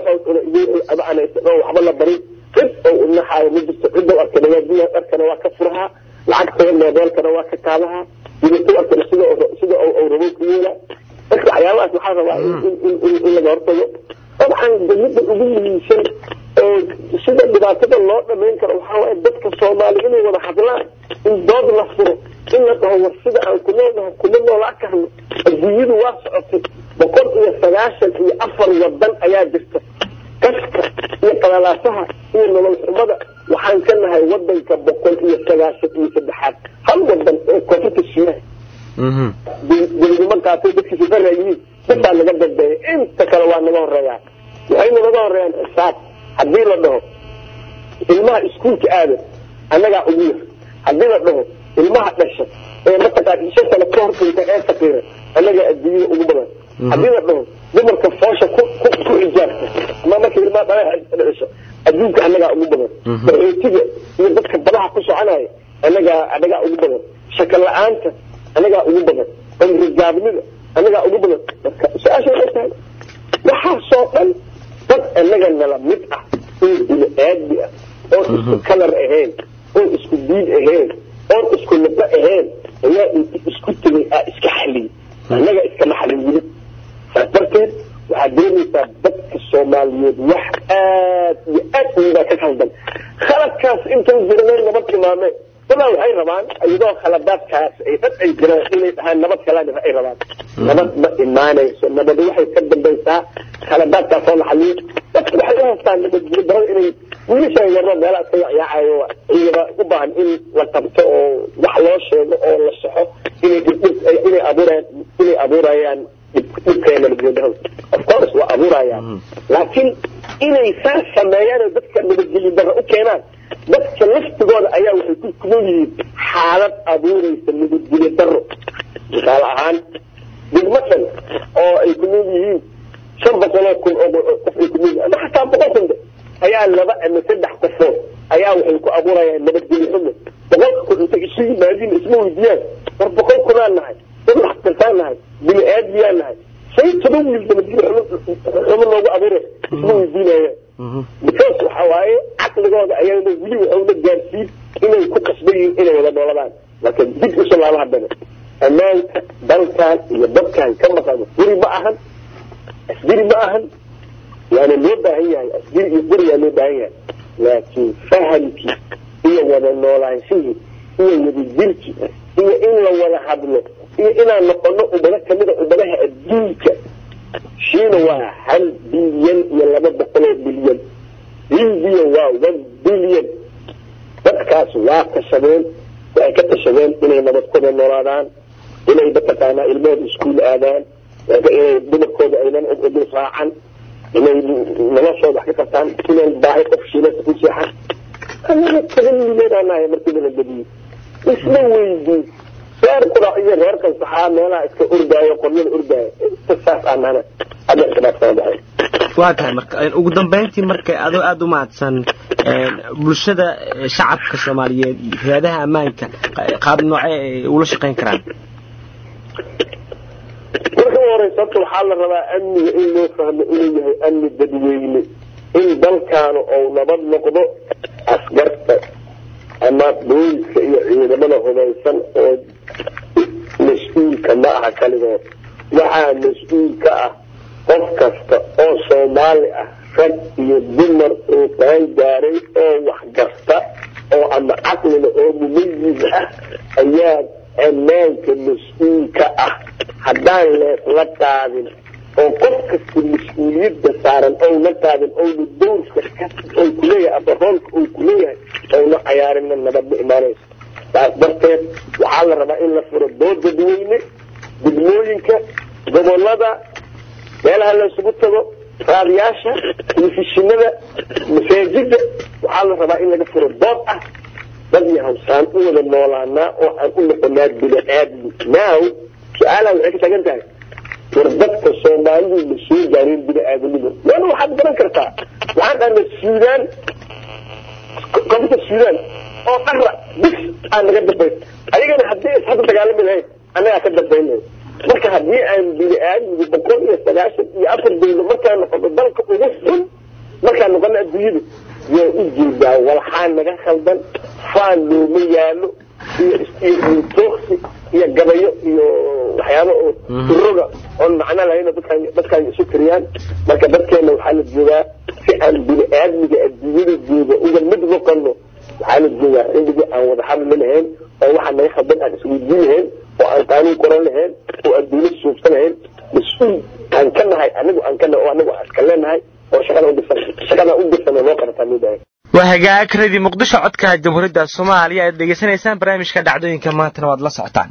waxba waxba la barin cid oo unaxaayo ma jirto cidda arka nagaadiya dharkana waa ka furahaa lacagta moobeelkana waa ka kaadahaa dibatu arkana sida sida uu rabo ku yeelaa marka waxyaabahaas waxaa rabaa in laga hortago dabcan midda ugu muhiimsan oo sida dhibaatada loo dhamayn karo waxaa waaye dadka soomaali inay wada hadlaan in dood la furo in la dhaho war sida aan ku noolnahay kuma noolaa karno adduunyadu waa socotay boqol iyo sagaashan iyo afar wadan ayaa jirta kaska iyo qalalaasaha iyo nolol xumada waxaan ka nahay wadanka boqol iyo sagaashan iyo saddexaad hal wadan ee koonfurta shiinaha dawladnimo qaatay dadkiisa faraayihiin dadbaa naga dambeeya inta kale waa naga horeeyaan waxayna naga horeeyaan xisaab haddii la dhaho ilmaha iskuulka aada annagaa ugu yar haddii la dhaho ilmaha dhasha ee mataqaan shan sano ka hor dhinta ee faqiira annagaa adduunyada ugu badan haddii la dhaho dumarka foosha ku ku ku xijaabta ama marka ilmaha dhaleexa dhasho adduunka annagaa ugu badan qaxootiga iyo dadka badaha ku soconaya annagaa annagaa ugu badan shaka la-aanta annagaa ugu badan cumrigaabnida annagaa ugu badan marka su-aasha waxay tahay waxaasoo dhan dad annaga nala mid ah oo bini aadmi ah oon isku kalar ahayn oon isku diin ahayn oon isku luqo ahayn ayaa inti isku tegay aa iska xaliyay annaga iskama xalin wili saas darteed waxaad dareemaysaa dadka soomaaliyeed wax aad iyo aad uibaa ka khaldan khaladkaas intan jirnay nabad tilmaameen dadaa waxay rabaan iyadoo khaladaadkaas ay dad ay jiraan inay dhahaan nabad kalaan ay rabaan nabad ma imaanayso nabadi waxay ka dambaysaa khaladaadkaas oo la xaliyo dadku waxay u haystaan nabadgelyo darada inay wiilasha yarno meelaha iska yacyaacayo iyaba u baahan in la qabto oo wax loo sheego oo la saxo inay inay abuurayaan inay abuurayaan dhibkaya nabadgelyo darada of course waa abuurayaan laakiin inay saas sameeyaan oo dadka nabadgelyo darra u keenaan dadka laftigooda ayaa waxay ku kunool yihiin xaalad abuuraysa nabadgelyo daro misaal ahaan degmo dhan oo ay ku nool yihiin shan boqoloo kun oo qof ay ku nool yihiin ama xataa boqol kun ayaa laba ama saddex qofood ayaa waxay ku abuurayaan nabadgelyo xumo boqolka kun intay isu yimaadiin isma weydiiyaan war boqol kunaan nahay dad wax kartaan nahay bini aadmiyaan nahay say toban wiil nabadgelyo xumo loogu abuuray isma weydiinayaan because waxa waaye caqligooda ayana weli waxauna gaarsiin inay ku qasban yihiin inay wada nooladaan marka dib usoo laaba haddana ammaanka dalkan iyo dadkan ka maqan guri ma ahan asgiri ma ahan waana loo baahan yahay asgiri iyo gurigaa loo baahan yahay laakiin fahamkii iyo wada noolaanshihii iyo wadajirkii iyo in la wada hadlo iyo inaan noqono ummado kamida ummadaha adduunka shiina waa hal bilyan iyo laba boqoloo bilyan hindiya waa one bilyan dadkaas waa tashadeen waxay ka tashadeen inay nabadkooda noolaadaan inay mataqaanaa ilmahooda iskuul aadaan inay dumarkooda aynan dul raacan inay noloshooda wax ka qabtaan inaan baahi qof shiilasa ku seexan anaga toban milyan nahay markii nala gediyo isma weydiin reer qurac iyo reer kansaxaa meelaha iska ordaayo qoryada ordaayo inta saas aanana hadda iskamaad kala baxay waa tahay marka ugu dambayntii marka adoo aada u mahadsan bulshada shacabka soomaaliyeed hay-adaha ammaanka qaab noocee ay ula shaqayn karaan marka u horeysa horta waxaa la rabaa amniga in loo fahmo inuu yahay amni dadweyne in dalkaanu ou nabad noqdo askarta ama booliska iyo ciidamada hubaysan oo mas-uulka ma aha kaligood waxaa mas-uul ka ah qof kasta oo soomaali ah rag iyo dumar oo qaan gaaray oo waxgarta oo ama caqlina oo mumayiz ah ayaa ammaanka mas-uulka ah haddaan leesla qaadin oo qof kasta mas-uuliyadda saaran ouna qaadin ouna dowrka ou kuleeyahay ama roolka uu kuleeyahay ouna cayaarina nabad ma imaanayso saas darteed waxaa la rabaa in la furo dood dadweyne degmooyinka gobolada meelaha la isugu tago raadiyaasha telefishinada masaajida waxaa la rabaa in laga furo dood ah dad iyo hawsaan u wada noolaanaa oo aan u noqonaa bini aadmi now su-aalaha waxay ka taagan tahay war dadka soomaalidu ma soo gaareen bini aadamnimo waana waxaad garan kartaa waxaan dhahnay suudaan koonfurta suudaan oo dhara bis aan naga dambayn ayagana haddii is hadda dagaalami lahayn annagaa ka dambaynay marka haddii aan bini aadmigu boqol iyo sagaashan iyo afar dawlo markaan noqono dalka ugu xun markaan noqono adduunyada waa u jeedaa walxaa naga khaldan faan looma yaalo iyo iyo tooksi iyo gabayo iyo waxyaabo oo uroga oon macno lahayn oo dadkaan dadkaan isu tiriyaan marka dadkeena waxaa la joogaa si aan bini aadmiga adduunyada jooga uga mid noqono waxaa la joogaa xilligii aan wada hadli lahayn oo waxaa naga khaldan aan isweydiin lahayn oo aan qaanuun qoran lahayn oo aan dawlad suubsan lahayn mas-uul aan ka nahay anigu aan ka nahay oo anigu aan iska leenahay oo shaqada u dirsan shaqada u dirsan oo loo qarataa midahay waa hagaag radio muqdisho codka jamhuuriyadda soomaaliya aad degeysanaysaan barnaamijka dhacdooyinka maantana waad la socotaan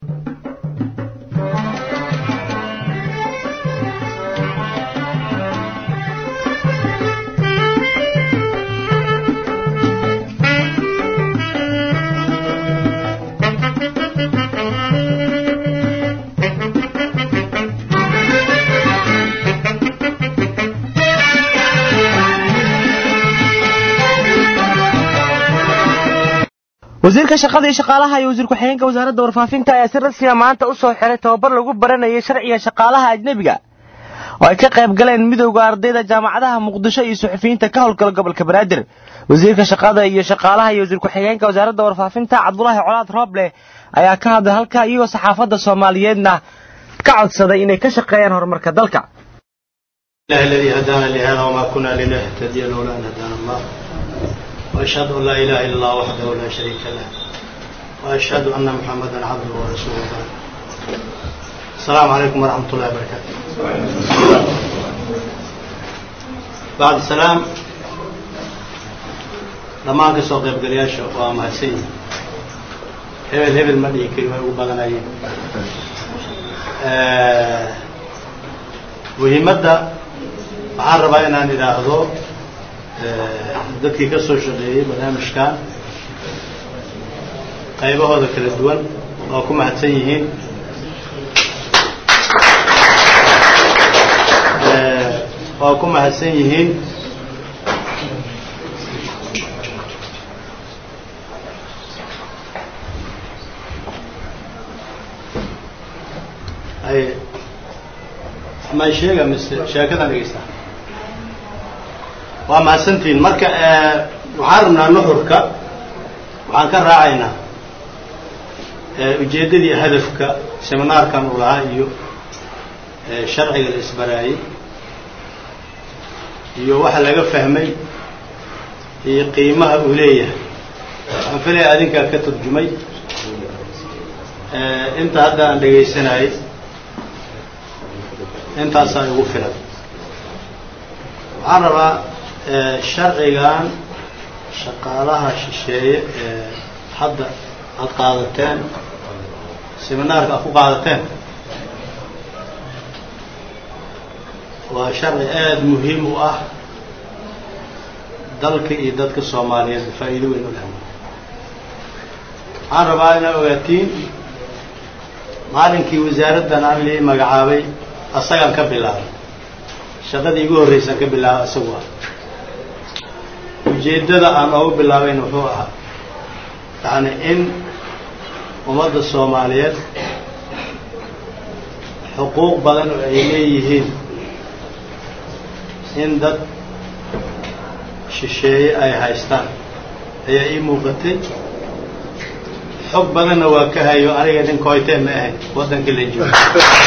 wasiirka shaqada iyo shaqaalaha iyo wasiir ku-xigeenka wasaaradda warfaafinta ayaa si rasmiya maanta u soo xiray tababar lagu baranayay sharciga shaqaalaha ajnebiga oo ay ka qayb galeen midowda ardayda jaamacadaha muqdisho iyo suxufiyiinta ka howlgala gobolka banaadir wasiirka shaqada iyo shaqaalaha iyo wasiir ku-xigeenka wasaaradda warfaafinta cabdulaahi colaad rooble ayaa ka hadlay halka iyagoo saxaafadda soomaaliyeedna ka codsaday inay ka shaqeeyaan horumarka dalka الله الذي هدانا لهذا وما كنا لنهتدي لولا أن هدانا الله وأشهد أن لا إله إلا الله وحده لا شريك له وأشهد أن محمدا عبده ورسوله بعد السلام عليكم ورحمة الله وبركاته بعد السلام dhammaan ka soo qaybgalayaasha waa mahadsan yihin hebel hebel ma dhihi kari way ugu badanayeen muhiimadda waxaan rabaa inaan idhaahdo dadkii ka soo shaqeeyey barnaamijkan qaybahooda kala duwan waa ku mahadsan yihiin waa ku mahadsan yihiin ay ma sheega mise sheekadan dhegeysta waa mahadsantihiin marka waxaan rabnaa nuxurka waxaan ka raacaynaa ujeeddadii hadafka seminaarkan uu lahaa iyo sharciga la isbaraayey iyo waxa laga fahmay iyo qiimaha uu leeyahay waxaan filaya adinkaa ka turjumay inta hadda aan dhegaysanayay intaasaa igu filan waxaan rabaa sharcigan shaqaalaha shisheeye ee hadda aad qaadateen seminaarka aad ku qaadateen waa sharci aada muhiim u ah dalka iyo dadka soomaaliyeed faa'iido weyn u leh waxaan rabaa inaad ogaatiin maalinkii wasaaraddan aan lii magacaabay asagaan ka bilaabay shaqadii igu horreysaan ka bilaabay isagu ah ujeeddada aan oogu bilaabayna wuxuu ahaa yacni in ummadda soomaaliyeed xuquuq badan oo ay leeyihiin in dad shisheeye ay haystaan ayaa ii muuqatay xog badanna waa ka hayo aniga nin koytee ma ahayn waddanka la joogo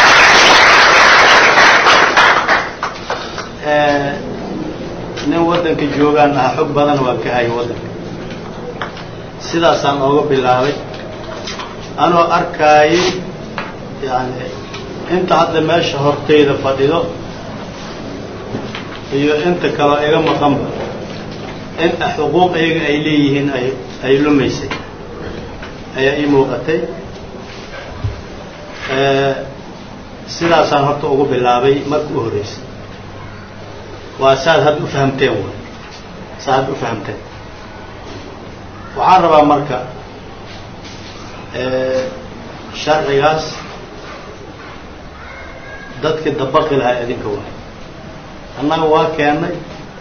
nin waddanka joogaan ah xog badan waa ka hayo waddanka sidaasaan ooga bilaabay anoo arkaayay yani inta hadda meesha hortayda fadhido iyo inta kaloo iga maqanba in xuquuq iyaga ay leeyihiin ay ay lumaysay ayaa ii muuqatay sidaasaan horta ugu bilaabay marka u horreysay waa saad hadda u fahamteen way saad hadda u fahamteen waxaan rabaa marka sharcigaas dadkii dabaqi lahaa idinka waay annaga waa keennay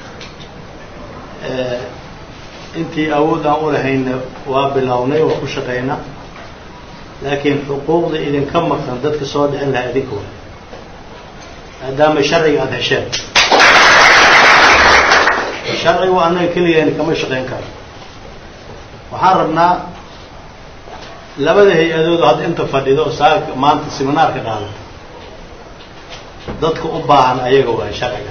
intii awood aan u lahayna waa bilownay waa ku shaqaynaa laakiin xuquuqda idinka maqan dadka soo dhicin lahaa idinka waay maadaama sharciga aada hesheen sharcigu annaga keligeena kama shaqayn karo waxaan rabnaa labada hay-adood hadda inta fadhido oo saaka maanta siminaarka qaadata dadka u baahan ayaga waay sharciga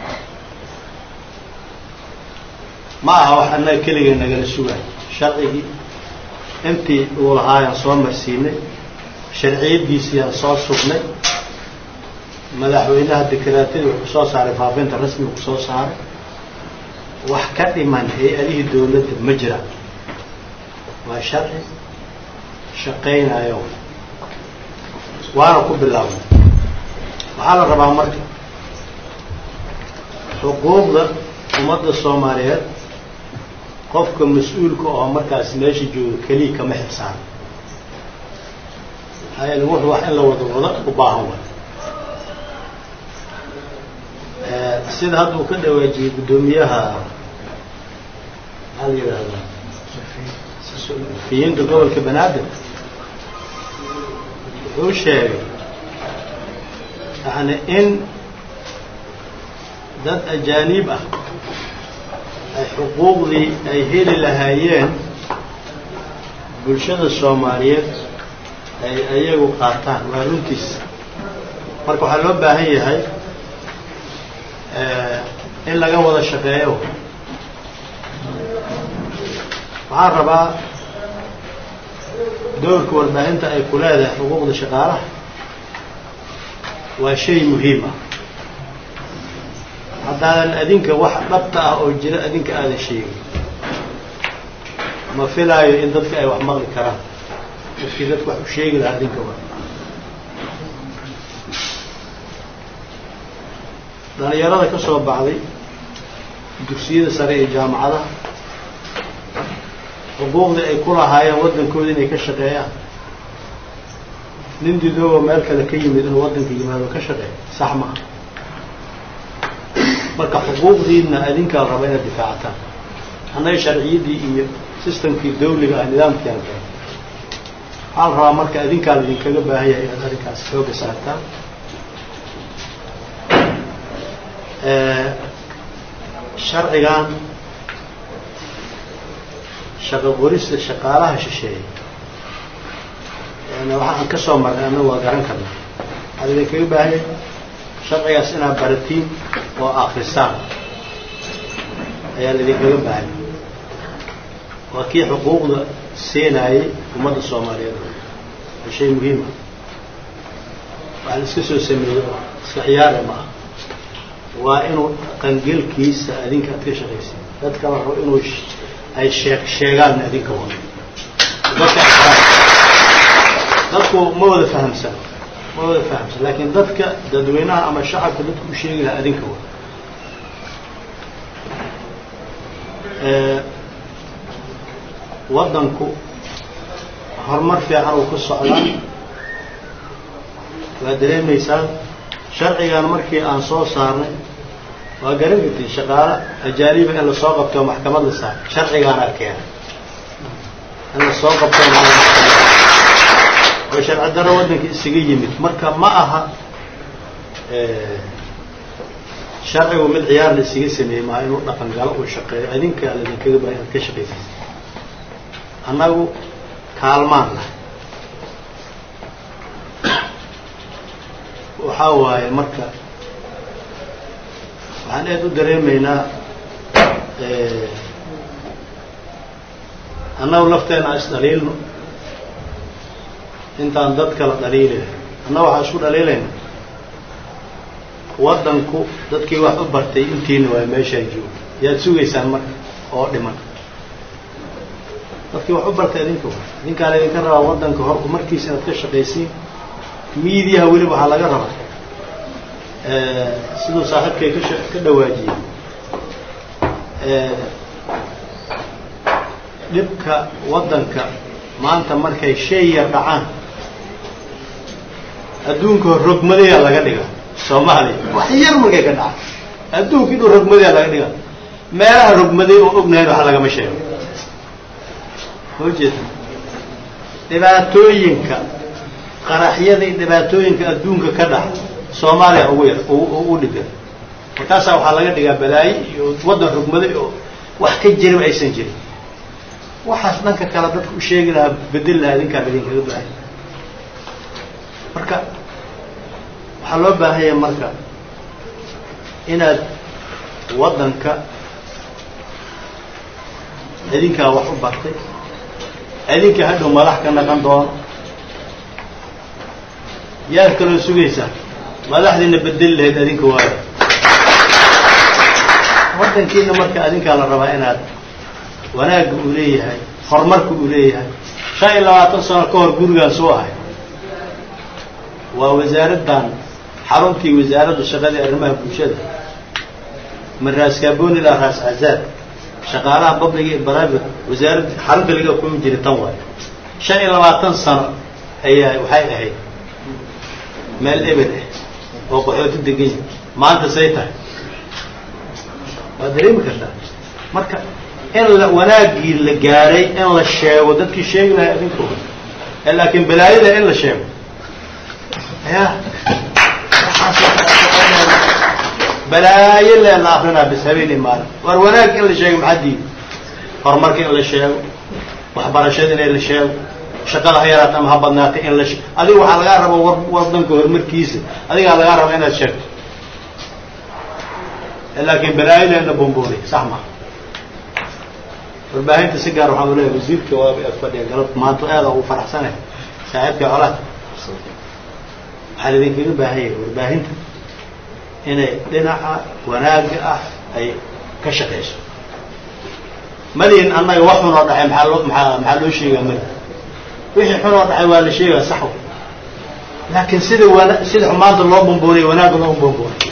ma aha wax annaga keligee nagala sugaay sharcigii intii uu lahaayaan soo marsiinay sharciyadiisiiyaan soo sugnay madaxweynaha dekaraatadii wuxuu soo saaray faafinta rasmiga ku soo saaray wax ka dhiman hay-adihii dawladda ma jiraan waa sharci shaqaynayo waana ku bilaabnay waxaa la rabaa marka xuquuqda ummadda soomaaliyeed qofka mas-uulka oo markaas meesha jooga keliya kama xilsaan maxaa yeele wuxuu wax in la wada wada u baahan way sida hadda uu ka dhawaajiyey guddoomiyaha maxaa la yidhaahdaa fiyiinta gobolka banaadir wuxuu sheegay yani in dad ajaaniib ah ay xuquuqdii ay heli lahaayeen bulshada soomaaliyeed ay ayagu qaataan waa runtiis marka waxaa loo baahan yahay in laga wada shaqeeyo waxaan rabaa doorka warbaahinta ay ku leedahay xuquuqda shaqaalaha waa shay muhiim ah haddaanan adinka wax dhabta ah oo jira adinka aadan sheegin ma filaayo in dadka ay wax maqli karaan dadkii dadka wax u sheegi lahaa adinka wa dhalinyarada ka soo baxday dugsiyada sare iyo jaamacadaha xuquuqdii ay ku lahaayeen waddankooda inay ka shaqeeyaan nin didooba meel kale ka yimid inuu waddanka yimaado ka shaqeeya sax maha marka xuquuqdiina adinkaa raba inaad difaacataan annaga sharciyaddii iyo sistamkii dawliga ah nidaamkiiaan keen waxaa la rabaa marka adinkaa la idinkaga baahan yahay inaad arrinkaas xooga saartaan sharcigan shaqo qorista shaqaalaha shisheeye yani waxaan ka soo marnay annagu waa garan karnaa waxaa idinkaga baahan yahay sharcigaas inaad baratiin oo akrisaan ayaa laidinkaga baahanya waa kii xuquuqda siinayay ummadda soomaaliyeed waa shay muhiima waxaa la iska soo sameeyey oo iska ciyaare ma ah waa inuu qangelkiisa adinka aad ka shaqaysa dadka la rabo inuu ay sheeg sheegaan adinka wa dadka dadku ma wada fahamsan ma wada fahamsan laakiin dadka dadweynaha ama shacabka dadku u sheegi lahaa adinka wa waddanku horumar fiican uu ku socdaa waa dareemaysaan sharcigan markii aan soo saarnay waa garan kartid shaqaale ajaaniba in lasoo qabto maxkamad la saar sharcigaana keenay in lasoo qabto oo sharci darro waddanka isaga yimid marka ma aha sharcigu mid ciyaar la isaga sameeyey maaha inuu dhaqan galo uu shaqeeyo idinka ladinkaga baa inaad ka shaqaysaysa annagu kaalmaan lah waxaa waaye marka waxaan aad u dareemaynaa annagu lafteena isdhaliilno intaan dad kala dhaliilay annaga waxaan isku dhaliilayna waddanku dadkii wax u bartay intiina waa meeshaa jooga yaad sugaysaan marka oo dhiman dadkii wax u bartay idinka wa idinkaan idinka rabaa waddanka hor markiisa inaad ka shaqaysiin miidiyaha weliba waxaa laga rabaa siduu saaxiibkay ka ka dhawaajiyey dhibka waddanka maanta markay shay yar dhacaan adduunka rogmadayaa laga dhiga soomaaliya wax yar markay ka dhacaan adduunka inuu rogmadayaa laga dhiga meelaha rogmaday oo ognahayn wax lagama sheego ma jeeda dhibaatooyinka qaraxyada iyo dhibaatooyinka adduunka ka dhaca soomaaliya ugu yar u dhigan markaasaa waxaa laga dhigaa balaayo iyo waddan rogmaday oo wax ka jiraba aysan jirin waxaas dhanka kale dadka u sheegi lahaa bedel lahaa idinkaan idinkaga baahay marka waxaa loo baahanya marka inaad waddanka idinkaa wax u bartay idinka hadhow madax ka naqan doono yaad kaloo sugaysaa madaxdiina bedeli lahayd adinka waayo waddankiina marka adinkaa la rabaa inaad wanaagga uu leeyahay horumarka uu leeyahay shan iyo labaatan sano ka hor gurigaan soo ahay waa wasaaraddan xaruntii wasaaradda shaqadii arrimaha bulshada min raas kaaboni ilaa raas cazaad shaqaalaha public iyo private wasaaradda xarunta laga kumi jiray tan waayo shan iyo labaatan sano ayaa waxay ahayd meel eber ah oo qaxooti degan yahi maanta say tahay waad dareemi kartaa marka in la wanaaggii la gaaray in la sheego dadkii sheegi lahay adinkooda laakiin balaayada in la sheego ya balaayo lee la akrinaa bis habeeni maalin war wanaag in la sheego maxaa diidi horumarka in la sheego waxbarashada in la sheego shaqada ha yaraata ama ha badnaatay in la sheego adiga waxaa lagaa raba war wadanka horumarkiisa adigaa lagaa raba inaad sheegto laakiin balaayadeena bomboonay sax maa warbaahinta si gaar waxaan uleeyahay wasiirka waaba ag fadhiya galab maanta aada ugu faraxsanay saaxiibka colaad waxaa idinkaga baahan yahay warbaahinta inay dhinaca wanaagga ah ay ka shaqayso malihin annaga wax xunoo dhacay maxaa loo maxaa maxaa loo sheegaa mali wixii xunoo dhacay waa la sheegaa sax laakiin sida wana sida xumaanta loo bomboonay wanaagga loo bomboonay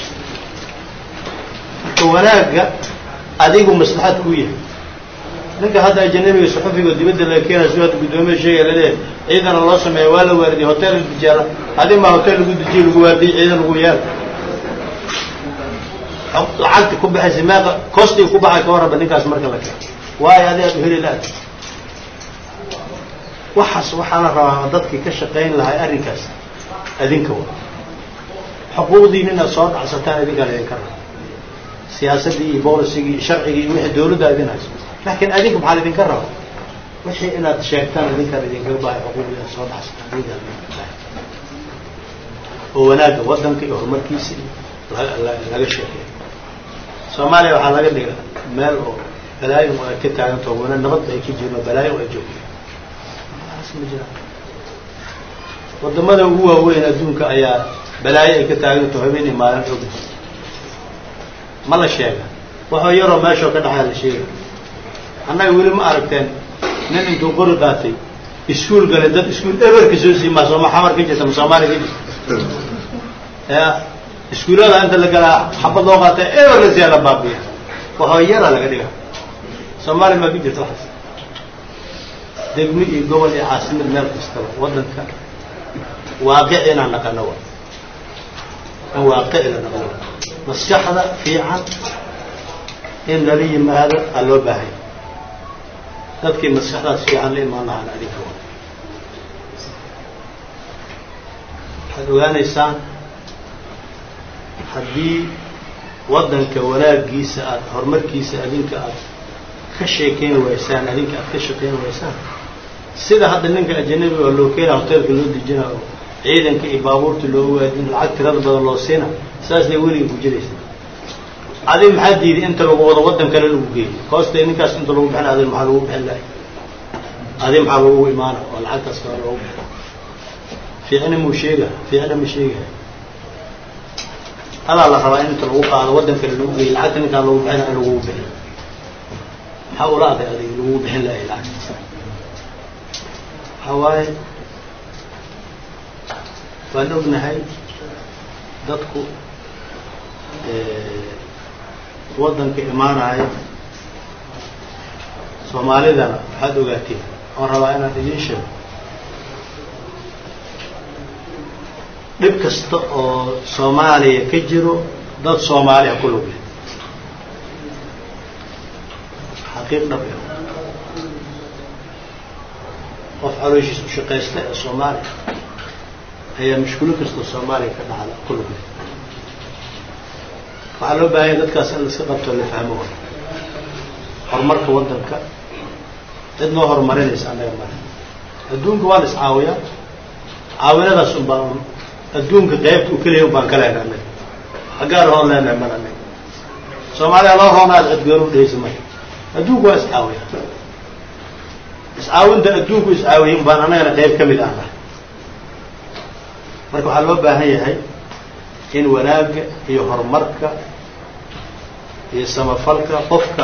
marka wanaagga adigu maslaxad kuu yahay ninka hadda ajanabiga suxufiga dibadda laga keenaya si hadda guddoomiya sheegaya laleeyahay ciidana loo sameeya waa la waardiyay hotel la dijaala adi maa hotel lagu dijiye lagu waardiyay ciidan lagu yaal lacagta ku baxaysa meeqa kostiga ku baxay ka warraba ninkaas marka la keeno waayo adi aad u heli la-ad waxaas waxaa la rabaa dadkii ka shaqayn lahay arrinkaas adinka wa xuquuqdiina inaad soo dhacsataan idinkaan idinka raba siyaasaddii iyo bolisigii iyo sharcigii iyo wixii dawladda idin hayso laakiin adinka maxaa idinka raba wixii inaad sheegtaan idinkaan idinkaga bahay xuquuqdii inaad soo dhacsataan idinkaan idinka bahay oo wanaagga waddanka iyo horumarkiisa iyo laga sheekeeyo soomaaliya waxaa laga dhiga meel oo balaayo ay ka taaganto wana nabad ay ka jirno balaayo ay joogto ma jiraan wadamada ugu waaweyn adduunka ayaa balaayo ay ka taaganto habeen iyo maalin og ma la sheega waxoo yaroo meeshoo ka dhaxaa la sheega annaga weli ma aragteen nin intuu qori qaatay iskuol galay dad iskuol eberka soo siimaa sooma xamar ka jirta ma soomaaliya ka jirta ya iskuullada inta la galaa xabad loo qaata eber la siyaa la baabiya waxoo yaraa laga dhiga soomaaliya maa ka jirta waxaas degmo iyo gobol iyo caasimad meel kastaba waddanka waaqic inaan naqano wa in waaqici la naqano maskaxda fiican in lala yimaado aa loo baahanya dadkii maskaxdaas fiican la imaan lahaan adinka wa waxaad ogaanaysaan haddii waddanka wanaaggiisa aad horumarkiisa adinka aad ka sheekayn waysaan adinka aad ka shaqayn waysaan sida hadda ninka ajanabiga oo loo keena hoteelka loo dejina oo ciidanka iyo baabuurta loogu waadin lacag tirada badan loo siina saasna weliga ku jiraysa adig maxaa diiday inta lagu wado waddan kale lagu geeyo koosta ninkaas inta lagu bixin adig maxaa lagu bixin lahay adig maxaa lagu imaana oo lacagtaas kale loogu bixin fiicna muu sheega fiicna ma sheegahay adaa la rabaa in inta lagu qaado waddan kale lagu geeyo lacagta ninkaan lagu bixina in lagu bixin maxaa ula aday adig lagu bixin lahay lacagta waxaa waaye waan ognahay dadku waddanka imaanaya soomaalidana waxaad ogaateen oon rabaa inaan idiin sheego dhib kasta oo soomaaliya ka jiro dad soomaaliya ku lug leh xaqiiq dhab ah qof calooshiis u shaqaysta ee soomaaliya ayaa mushkulo kastoo soomaaliya ka dhacda ku lug leh waxaa loo baahanya dadkaas in la iska qabto la fahmo horumarka waddanka cid noo horumarinaysa annaga male adduunka waa la iscaawiyaa caawinadaas un baan un adduunka qaybta u keliya un baan ka leenahay annaga xaggaan hoon leenahay mal annaga soomaaliya loo roonaad cidgoon u dhehaysa maya adduunku waa iscaawiya iscaawinta adduunku iscaawiyay un baan annagana qayb ka mid ahna marka waxaa loo baahan yahay in wanaagga iyo horumarka iyo samafalka qofka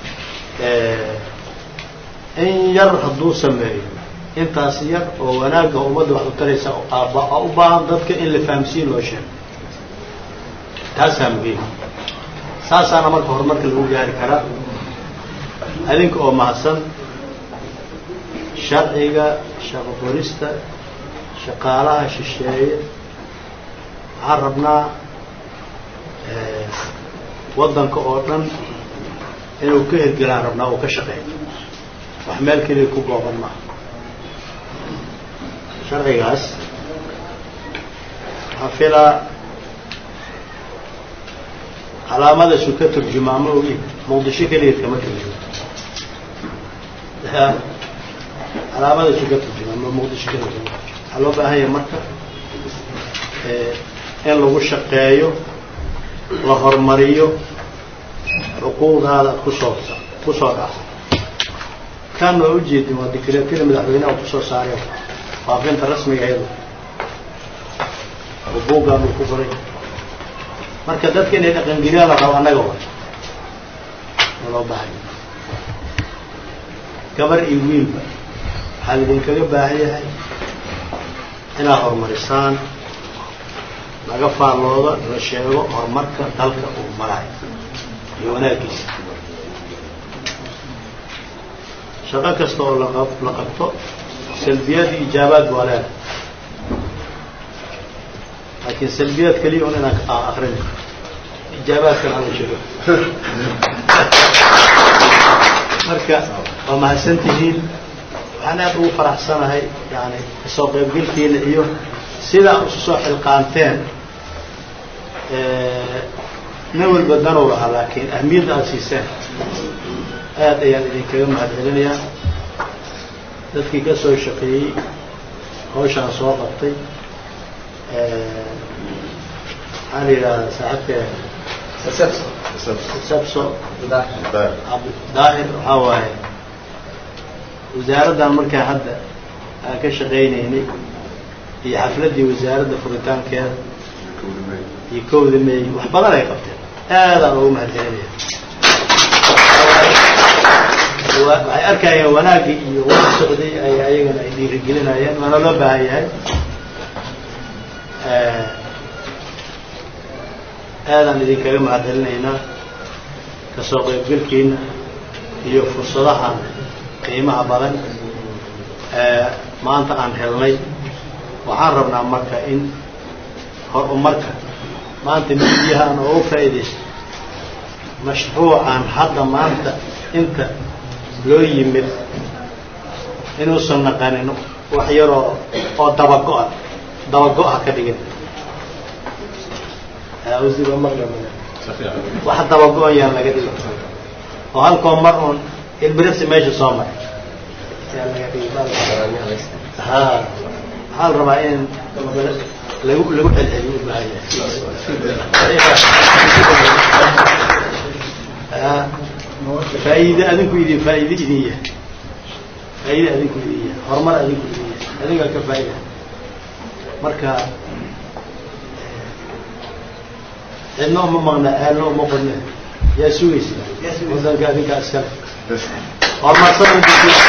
in yar hadduu sameeyo intaas yar oo wanaagga ummadda wax u taraysa aaba u baahan dadka in la fahamsiin loo sheego taasaa muhiim saasaana marka horumarka lagu gaari karaa adinka oo mahadsan sharciga shaqo qorista shaqaalaha shisheeye waxaan rabnaa waddanka oo dhan inuu ka hirgelaan rabnaa uu ka shaqeeyo wax meel keliya ku gooban maaha sharcigaas waxaa filaa calaamadaasuu ka turjumaamo ogi muqdisho keligeed kama turjumo calaamadaasuu ka turjumaamo muqdisho keligeed kama turjumo waxaa loo baahan yahay marka in lagu shaqeeyo la horumariyo xuquuqdaada kusoo kusoo dhaco kan waa ujeedin waa dikreetada madaxweyneha kusoo saareen faafinta rasmiga iyado oo buuggaan uu ku qoray marka dadka inay dhaqangeliyaan la rabo annaga wa ma loo baahanya gabar iyo wiilba waxaa laidinkaga baahan yahay inaad horumarisaan laga faallooda la sheego horumarka dalka uu marayo iyo wanaaggiisa shaqo kasta oo laq la qabto salbiyaad iyo ijaabaad baa leedahay laakiin salbiyaad keliya un inaan akrin ijaabaadkan ala sheego marka waa mahadsan tihiin waxaan aad ugu faraxsanahay yani kasoo qaybgelkiina iyo sidaa isu soo xilqaanteen nin walba danow lahaa laakiin ahmiyadda aada siiseen aad ayaan idinkaga mahad celinayaa dadkii ka soo shaqeeyey hawshaan soo qabtay maxaa la yidhahdaa saaxibka sabso daahir waxaa waaye wasaaraddan markaa hadda aan ka shaqaynaynay iyo xafladdii wasaaradda furitaankeeda iyo kowda meey wax badan ay qabteen aadaan ugu mahad celinaya waxay arkayeen wanaaggii iyo wada socday ay ayagana ay dhiirigelinayeen waana loo baahan yahay aadaan idinkaga mahad celinaynaa kasoo qaybgelkiina iyo fursadaha qiimaha badan ee maanta aan helnay waxaan rabnaa marka in horumarka maanta midiyahaan oo u faa'iidaysto mashruucan hadda maanta inta loo yimid inuusan naqanin wax yaroo oo dabago-a dabago-ha ka dhigin wax dabago-an yaan laga dhigin oo halkoo mar uun ilbirisi meesha soo maray yaa laga dhigi ha waxaa la rabaa in lagu lagu celceliyo u baahan yahay faa'iide adinku idin faa'iide idin yahay faa'iide adinku idin yahay horumar adinku idin yahay adingaa ka faa'ida marka cidna uma maqna aalna uma qodne yaa sugaysa wadanka adinkaa iskale horumarsan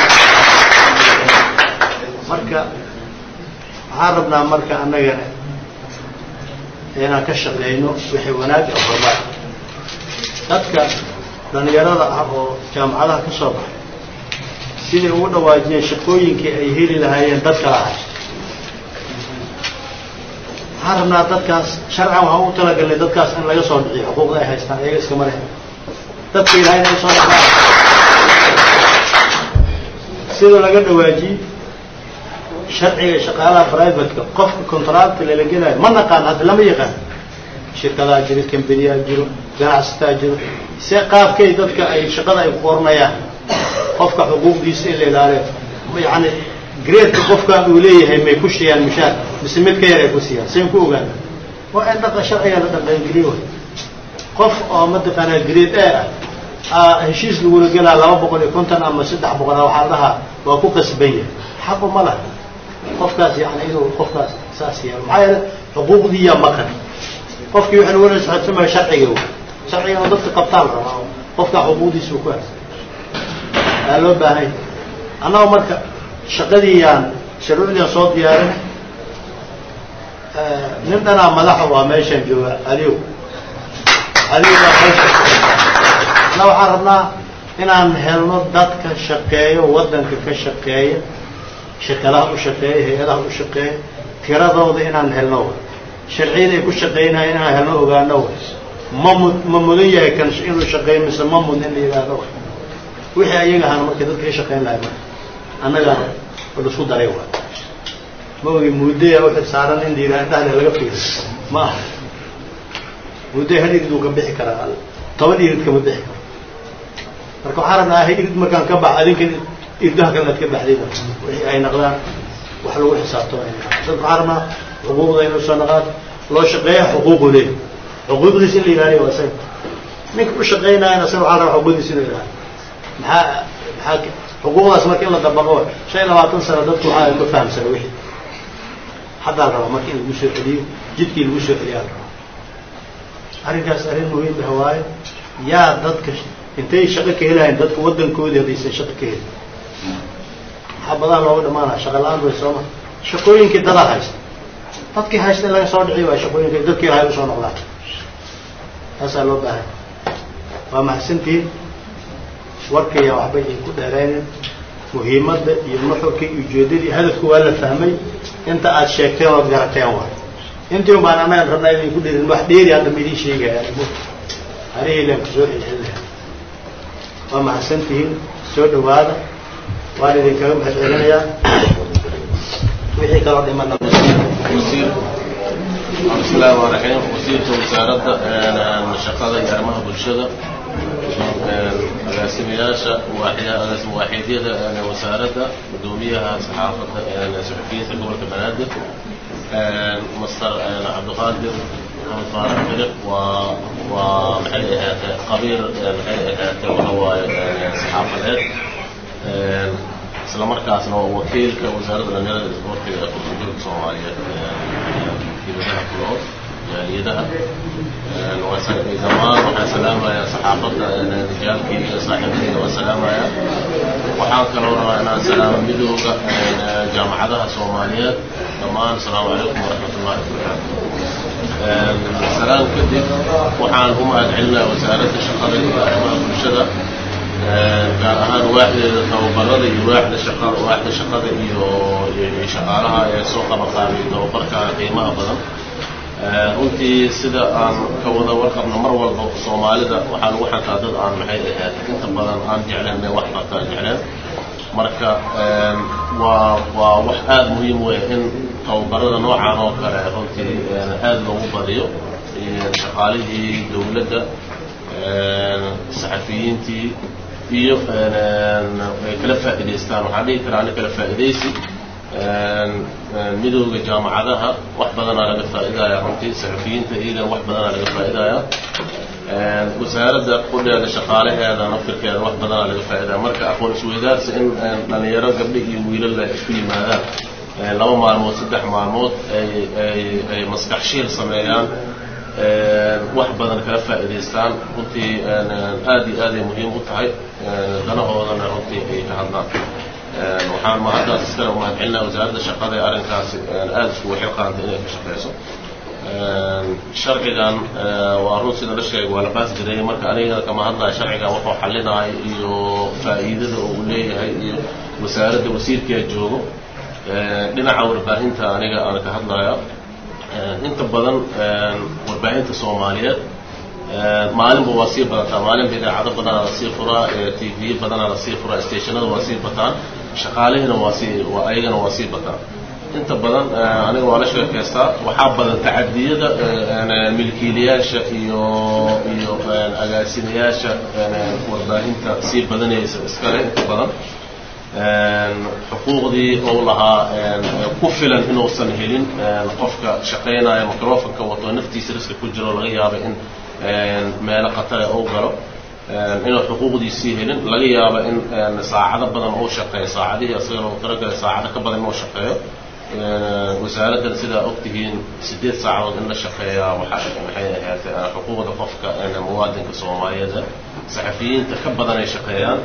marka waxaan rabnaa marka annagana inaan ka shaqeyno wixii wanaag iyo horumar dadka dhalinyarada ah oo jaamacadaha ka soo baxay siday ugu dhawaajiyeen shaqooyinkii ay heli lahaayeen dad kala hay waxaan rabnaa dadkaas sharcan waxaan u talagalnay dadkaas in laga soo dhiciyo xuquuqda ay haystaan iyaga iskama leh dadka ilahay inay soo dhacaan sida laga dhawaajiyey sharciga shaqaalaha privateka qofka contracta lala gelayo ma naqaan hadda lama yaqaan shirkadaa jiro kambaniyaa jiro ganacsataa jiro se qaabkay dadka ay shaqada ay ku qoranayaan qofka xuquuqdiisa in la ilaaliyo yani greedka qofkan uu leeyahay may ku shiyaan mushaar mise mid ka yar ay ku siiyaan sayn ku ogaana waa in dhaqa sharciga la dhaqangeliyo way qof oo mataqaanaa greed a ah heshiis lagula gelaa laba boqol iyo konton ama saddex boqol waxaa la dhahaa waa ku qasban yahay xaqu ma laha qofkaas yani inuu qofkaas saas yeelo maxaa yeele xuquuqdiiyaa maqan qofkii waxaa lagu socodsamaya sharciga w sharciga inuu dadka qabtaan rabaa qofkaa xuquuqdiisa uu ku has aa loo baahanya annaga marka shaqadiiyaan shuruucdiiaan soo diyaarin nin dhanaa madaxa waa meeshaan jooga aliyow aliyow baa meesha na waxaan rabnaa inaan helno dadka shaqeeyo waddanka ka shaqeeya shirkadaha u shaqeeya hay-adaha u shaqeeya tiradooda inaan helno sharciyada ay ku shaqeynaya inaan helno ogaano ma mu ma mudan yahay kan inuu shaqeeyo mise ma mudn in la yidhaahdo wixii ayaga ahaan marka dadka ka shaqeyn lahay marka annagana laisku daray waa ma ogi muudaya u xilsaaran in la yidhaha indhahle laga fiiro ma aha muudaya hal irid uu ka bixi karaa toban irid kama bixi karo marka waxaan rabnaa ha irid markaan ka bax adinkan irdaha kale aad ka baxdayba wixii ay naqdaan wax lagu xisaabtamo ay naqdaan dadka waxaan rabnaa xuquuqda inuu soo naqaan loo shaqeeya xuquuqu leey xuquuqdiisa in la ilaaliyo waa isaga ninka u shaqeynaayana isaga waxaa rabaa xuquuqdiisa inuu ilaaliyo maxaa maxaa xuquuqdaas marka in la dabaqo shan iyo labaatan sano dadku waxaa ma fahamsana wixii haddaa la rabaa marka in lagu soo celiyo jidkii lagu soo celiyaa la rabaa arrinkaas arrin muhiim ah waaye yaa dadka intay shaqo ka helahayn dadka waddankoodii haddaysan shaqo ka helin maxaa badaa looga dhamaanaya shaqa la-aan bay sooma shaqooyinkii dadaa haysta dadkii haysta in laga soo dhiciyo waa shaqooyinka dadkii lahay usoo noqdaan taasaa loo baahay waa mahadsantihiin warkaya waxbay ay ku dheeraynen muhiimadda iyo nuxurka iyo ujeeddadii hadafku waa la fahmay inta aad sheegteen ood garateen waay intii un baan annagan rabnaa idin ku dhirin wax dheeri hadda ma idiin sheegaya harihiilaan kusoo celcelinaha waa mahadsantihiin soo dhawaada waan idinkaga mahad celinayaa wixii kaloo dhimana wasiir bismillahi rahmaan raxiim wasiirka wasaaradda shaqada iyo arrimaha bulshada agaasimayaasha agaasim waaxiidyada wasaaradda guddoomiyaha saxaafadda saxufiyiinta gobolka banaadir master cabdiqaadir maxamed faarax firiq waa waa maxay ahaatee qabiir maxay ahaatee waxa waaye saxaafadeed isla markaasna waa wakiilka wasaaradda dhalinyarada isboortiga ee kulturjurka soomaaliyeed dibadaha ku nool jaaliyadaha dhammaan waxaan salaamayaa saxaafadda rijaalkii iyo saaxiibadayda waan salaamayaa waxaan kaloo rabaa inaan salaamo midooda jaamacadaha soomaaliyeed dhammaan asalaamu calaykum waraxmatullahi wabarakaatu salaan kadib waxaan u mahad celinayaa wasaaradda shaqada iyo arrimaha bulshada gaar ahaan waaxdeeda tababarada iyo waaxda shaqa waaxda shaqada iyo shaqaalaha ee soo qabaqaabay tababarka qiimaha badan runtii sida aan ka wada warqabno mar walba soomaalida waxaa lagu xantaa dad aan maxay ahayd inta badan aan jecleen inay wax qabtaan jecleen marka waa waa wax aada muhiim weya in tababarada noocan oo kale runtii aada loogu badiyo shaqaalihii dowladda saxafiyiintii iyo ay kala faa'idaystaan waxaan dhihi karaa ani kala faa'idaysi midooda jaamacadaha wax badanaa laga faa'iidaya runtii saxufiyiinta iyagana wax badanaa laga faa'iidaya wasaaradda qudheeda shaqaalaheeda naftirkeeda wax badanaa laga faa'iidaya marka aqoon isweydaarsi in dhalinyaro gabdho iyo wiilala isku yimaadaan laba maalmood saddex maalmood ay ay ay maskax shiil sameeyaan wax badan kala faa'iidaystaan runtii aad iyo aad ay muhiim u tahay danahoodana runtii ay ka hadlaan waxaan mahaddaas iskale umahad celinaya wasaaradda shaqada ee arrinkaasi aada iskugu xilqaantay inay ka shaqeyso sharcigan waa run sida la sheegay waa la baas jiray marka aniga kama hadlaya sharcigan wuxuu xalinayo iyo faa'iidada uu leeyahay iyo wasaaradda wasiirkaa joogo dhinaca warbaahinta aniga aan ka hadlaya inta badan warbaahinta soomaaliyeed maalinba waa sii badataa maalinba idaacado badanaa lasii furaa t v badanaa lasii furaa stationada waa sii bataan shaqaalihiina waa sii ayagana waa sii bataan inta badan aniga waa la sheekaystaa waxaa badan tacadiyada milkiilayaasha iyo iyo agaasimayaasha warbaahinta sii badanaysa iskale inta badan xuquuqdii ou lahaa ku filan inuusan helin qofka shaqaynaya microfonka wato naftiisa riska ku jiro laga yaaba in meelo khatare ou galo inuu xuquuqdiisii helin laga yaaba in saacado badan uu shaqeeyo saacadihii asaga loogu talagalay saacado ka badan inuu shaqeeyo wasaaraddan sidaa ogtihiin sideed saacadood in la shaqeeyaa waxa maxay ahayd xuquuqda qofka muwaadinka soomaaliyeed saxafiyiinta ka badan ay shaqeeyaan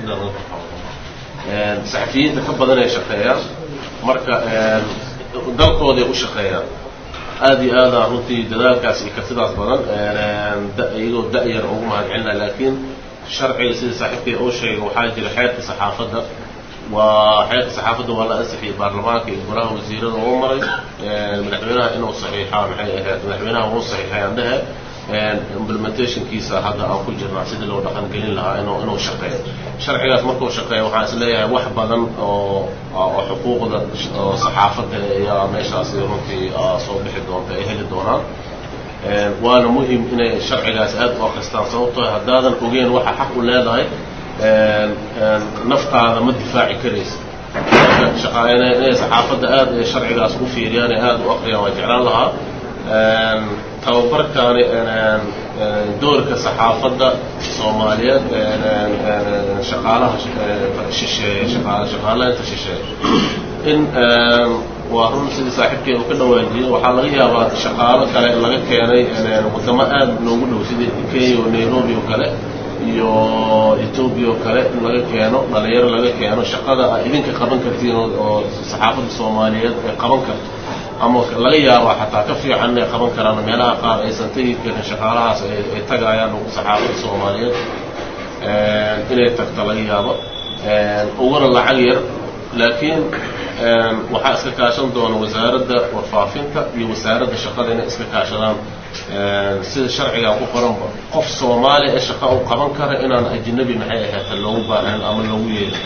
saxafiyiinta ka badan ay shaqeeyaan marka dalkooday u shaqeeyaan aada iyo aada runtii dadaalkaas iyo kartidaas badan iyagoo da-yar ugu mahad celinaya laakiin sharciga sida saaxiibkay uu sheegay waxaa jira xeerka saxaafadda waa xeerka saxaafadda waa la ansixiyey baarlamaanka iyo golaha wasiirada uu maray madaxweynaha inuu saxiixaa maxay ahayd madaxweynaha uu saxiixay aan dhehe implementationkiisa hadda aan ku jirnaa sidii loo dhaqan gelin lahaa inuu inuu shaqeeyo sharcigaas markuu shaqeeyo waxaan is leeyahay wax badan oo oo xuquuqda oo saxaafadda ayaa meeshaasi runtii soo bixi doonta ay heli doonaan waana muhim inay sharcigaas aad u akristaan sababtoo haddaadan ogeen waxa xaq u leedahay naftaada ma difaaci karaysa inay saxaafadda aad ay sharcigaas u fiiriyaan ee aad u akriyaan waa jeclaan lahaa tababarkaani doorka saxaafadda soomaaliyeed shaqaalaha shisheeye shaqaalaynta shisheeye in waa run sidii saaxiibkee uu ka dhawaajiyey waxaa laga yaabaa shaqaalo kale laga keenay wadamo aad noogu dhow sidii kenya oo nairobi oo kale iyo etoobiya oo kale in laga keeno dhalinyaro laga keeno shaqada a idinka qaban kartiin oo saxaafadda soomaaliyeed ay qaban karto ama laga yaaba xataa ka fiican inay qaban karaan meelaha qaar aysan tegi karin shaqaalahaas ay tagaayaan saxaafadda soomaaliyeed inay tagto laga yaabo uguna lacag yar laakiin waxaa iska kaashan doona wasaaradda warfaafinta iyo wasaaradda shaqada inay iska kaashadaan sida sharcigan ku qoranba qof soomaali ee shaqa u qaban kara inaan ajnabi maxay ahaata loogu baahan ama loogu yeelin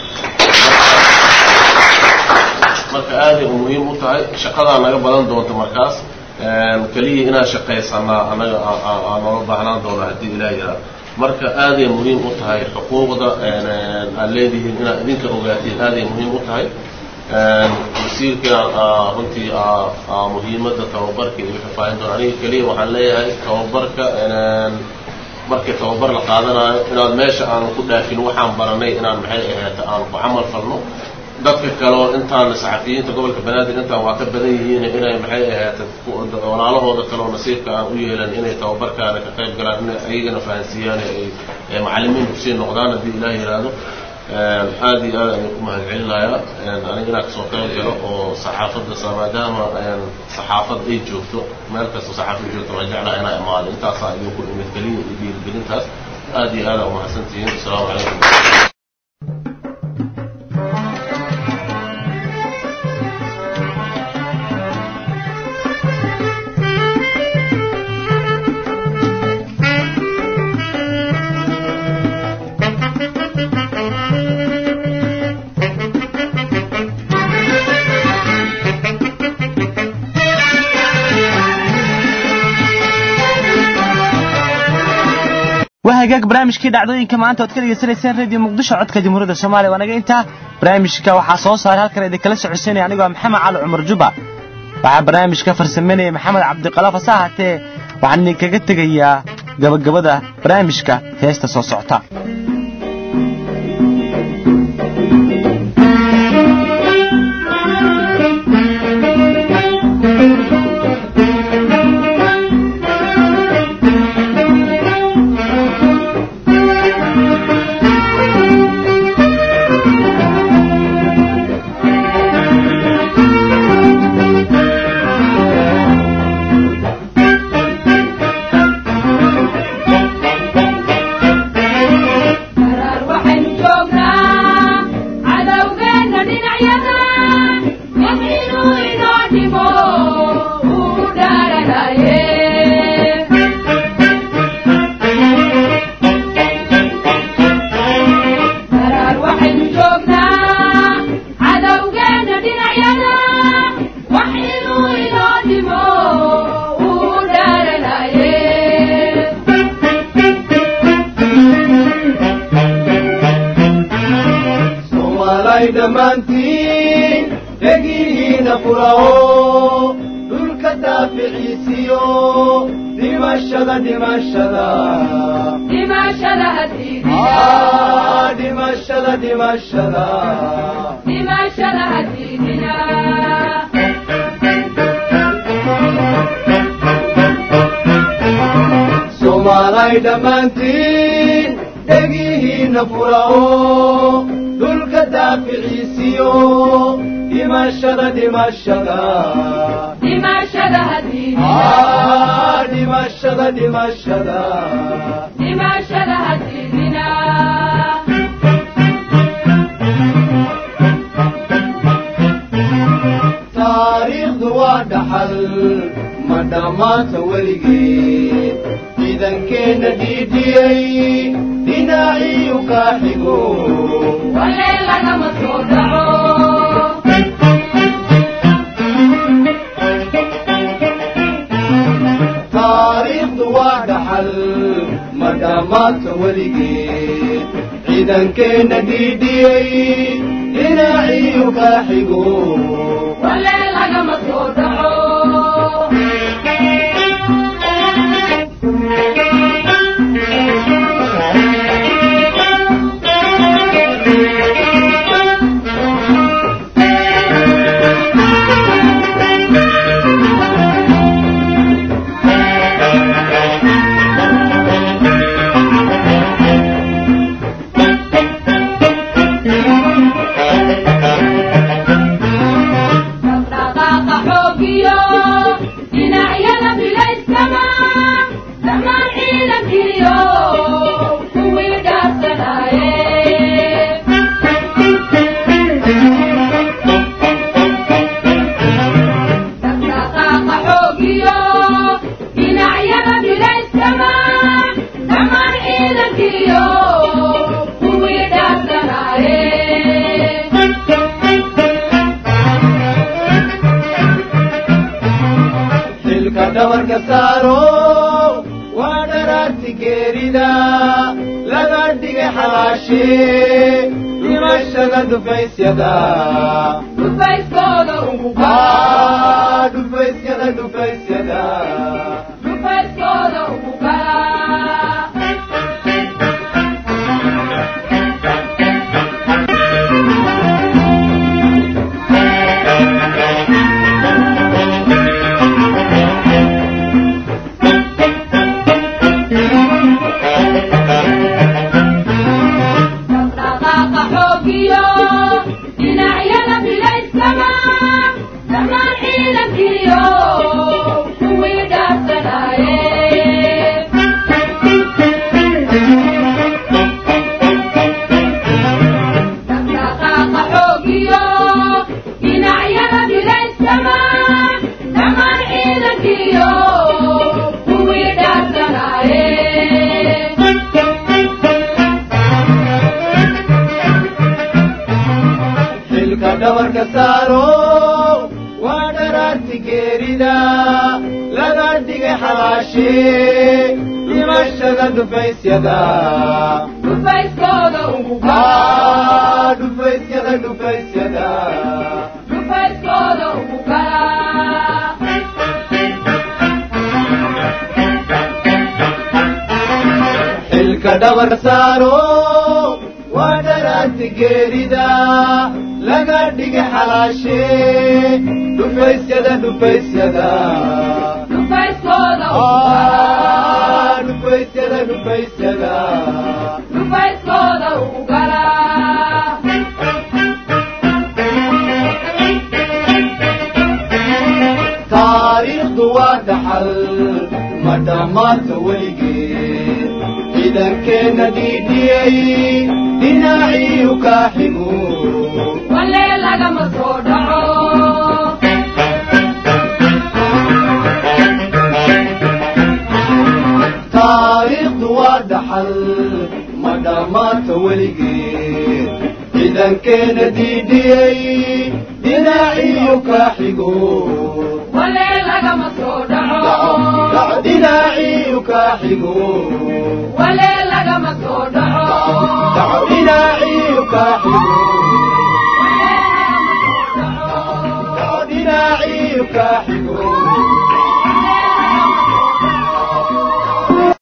marka aaday u muhiim u tahay shaqadaa naga badan doonta markaas keliya inaan shaqaysanaa anaga aan noola baahnaan doona haddii ilaah yaraa marka aaday muhiim u tahay xuquuqda aad leedihiin inaad idinka ogaatiin aaday muhiim u tahay wasiirka runtii muhiimadda tababarka iyo xifaahin doona aniga keliya waxaan leeyahay tababarka markii tababar la qaadanayo inaad meesha aan ku dhaafin waxaan baranay inaan maxay ahaata aan ku camal falno dadka kaleo intaan saxafiyiinta gobolka banaadir intaan waa ka badan yihiin inay maxay ahaata walaalahooda kaleo nasiibka aan u yeelan inay tababarkaana ka qayb galaan inay ayagana fahansiiyaan ay macallimiin kusii noqdaan haddii ilaah yidhaahdo aada iyo aad ayaan ku mahad celinayaa aniga inaan kasoo qayb galo oo saxaafadda maadaama saxaafad ay joogto meel kasta saxaafad joogto waan jeclaha inaa imaado intaasaa idinku imid keliya iyo dhiirigelintaas aada iyo aada umahadsantihiin asalaamu calaykum waa hagaag barnaamijkii dhacdooyinka maanta oad ka dhegeysanayseen radio muqdisho codka jamhuuriyadda soomaaliya waa naga intaa barnaamijka waxaa soo saaray halkan idinkala socodsiinaya anigoo maxamed cali cumar juba waxaa barnaamijka farsameynaya maxamed cabdiqalaaf hase ahaatee waxaan idinkaga tegayaa gabagabada barnaamijka heesta soo socota dhammaantiin dhegihiina furao dhulka daaficiisiyo dhimashada dhimashada dhimashada hadiidina Ah, dhimashada dhimashada dhimashada hadiidina soomaalay dhammaantiin dhegihiina furao dhulka daaficiisiyo dhimashada dhimashada dhimashada hadiidina Ah, dhimashada dhimashada dhimashada hadiidina taariikhdu waa dhaxal ma dhammaanta weligeed ciidankeenna dhiidhiyey dhinaciyu kaa xigo walee lagama soo dhaco taariikhdu waa dhaxal ma dhammaanta weligeed ciidankeenna dhiidhiyey dhinaciyu kaa xigo walee lagama soo dhaco dhaqdhaqaaqa xoogiyo dhinacyada bilayskama dhammaan ciidankiyo kuwii dhaarsanaaye dhaqdhaqaaqa xoogiyo dhinacyada bilayskama dhammaan ciidankiyo kuwii dhaarsanaaye xilka dhabarka saaro waa dharaarti geerida laga dhigay xalaashee dhimashada dhufaysyada dhufayskooda ugu Ah, dhufaysyada dhufaysyada dhufayskooda ugu galaa dhaqdhaqaaqa xoogiyo dhinacyada bilayskama dhammaan ciidankiyo kuwii dhaarsanaaye dhaqdhaqaaqa xoogiyo dhinacyada bilayskama dhammaan ciidankiyo kuwii dhaarsanaaye xilka dhabarka saaro waa dharaarti geerida laga dhigay xalaashee dhimashada dhufaysyada dhufayskooda ugu galaa Ah, dhufaysyada dhufaysyada dhufayskooda ugu galaa xilka dhabarka saaro waa dharaarti geerida laga dhigay xalaashee dhufaysyada dhufaysyada dhufayskooda ugu galaa Ah, dhufaysyada dhufaysyada dhufayskooda ugu galaa taariikhdu waa dhaxal ma dhammaanta weligeed ciidankeenna dhiidhiyey dhinaciyu kaa xigo walee lagama soo dhaco taariikhdu waa dhaxal ma dhammaanta weligeed ciidankeenna dhiidhiyey dhinaciyu kaa xigo walee lagama soo dhaco dhinaciyu kaa xigo walee lagama soo dhaco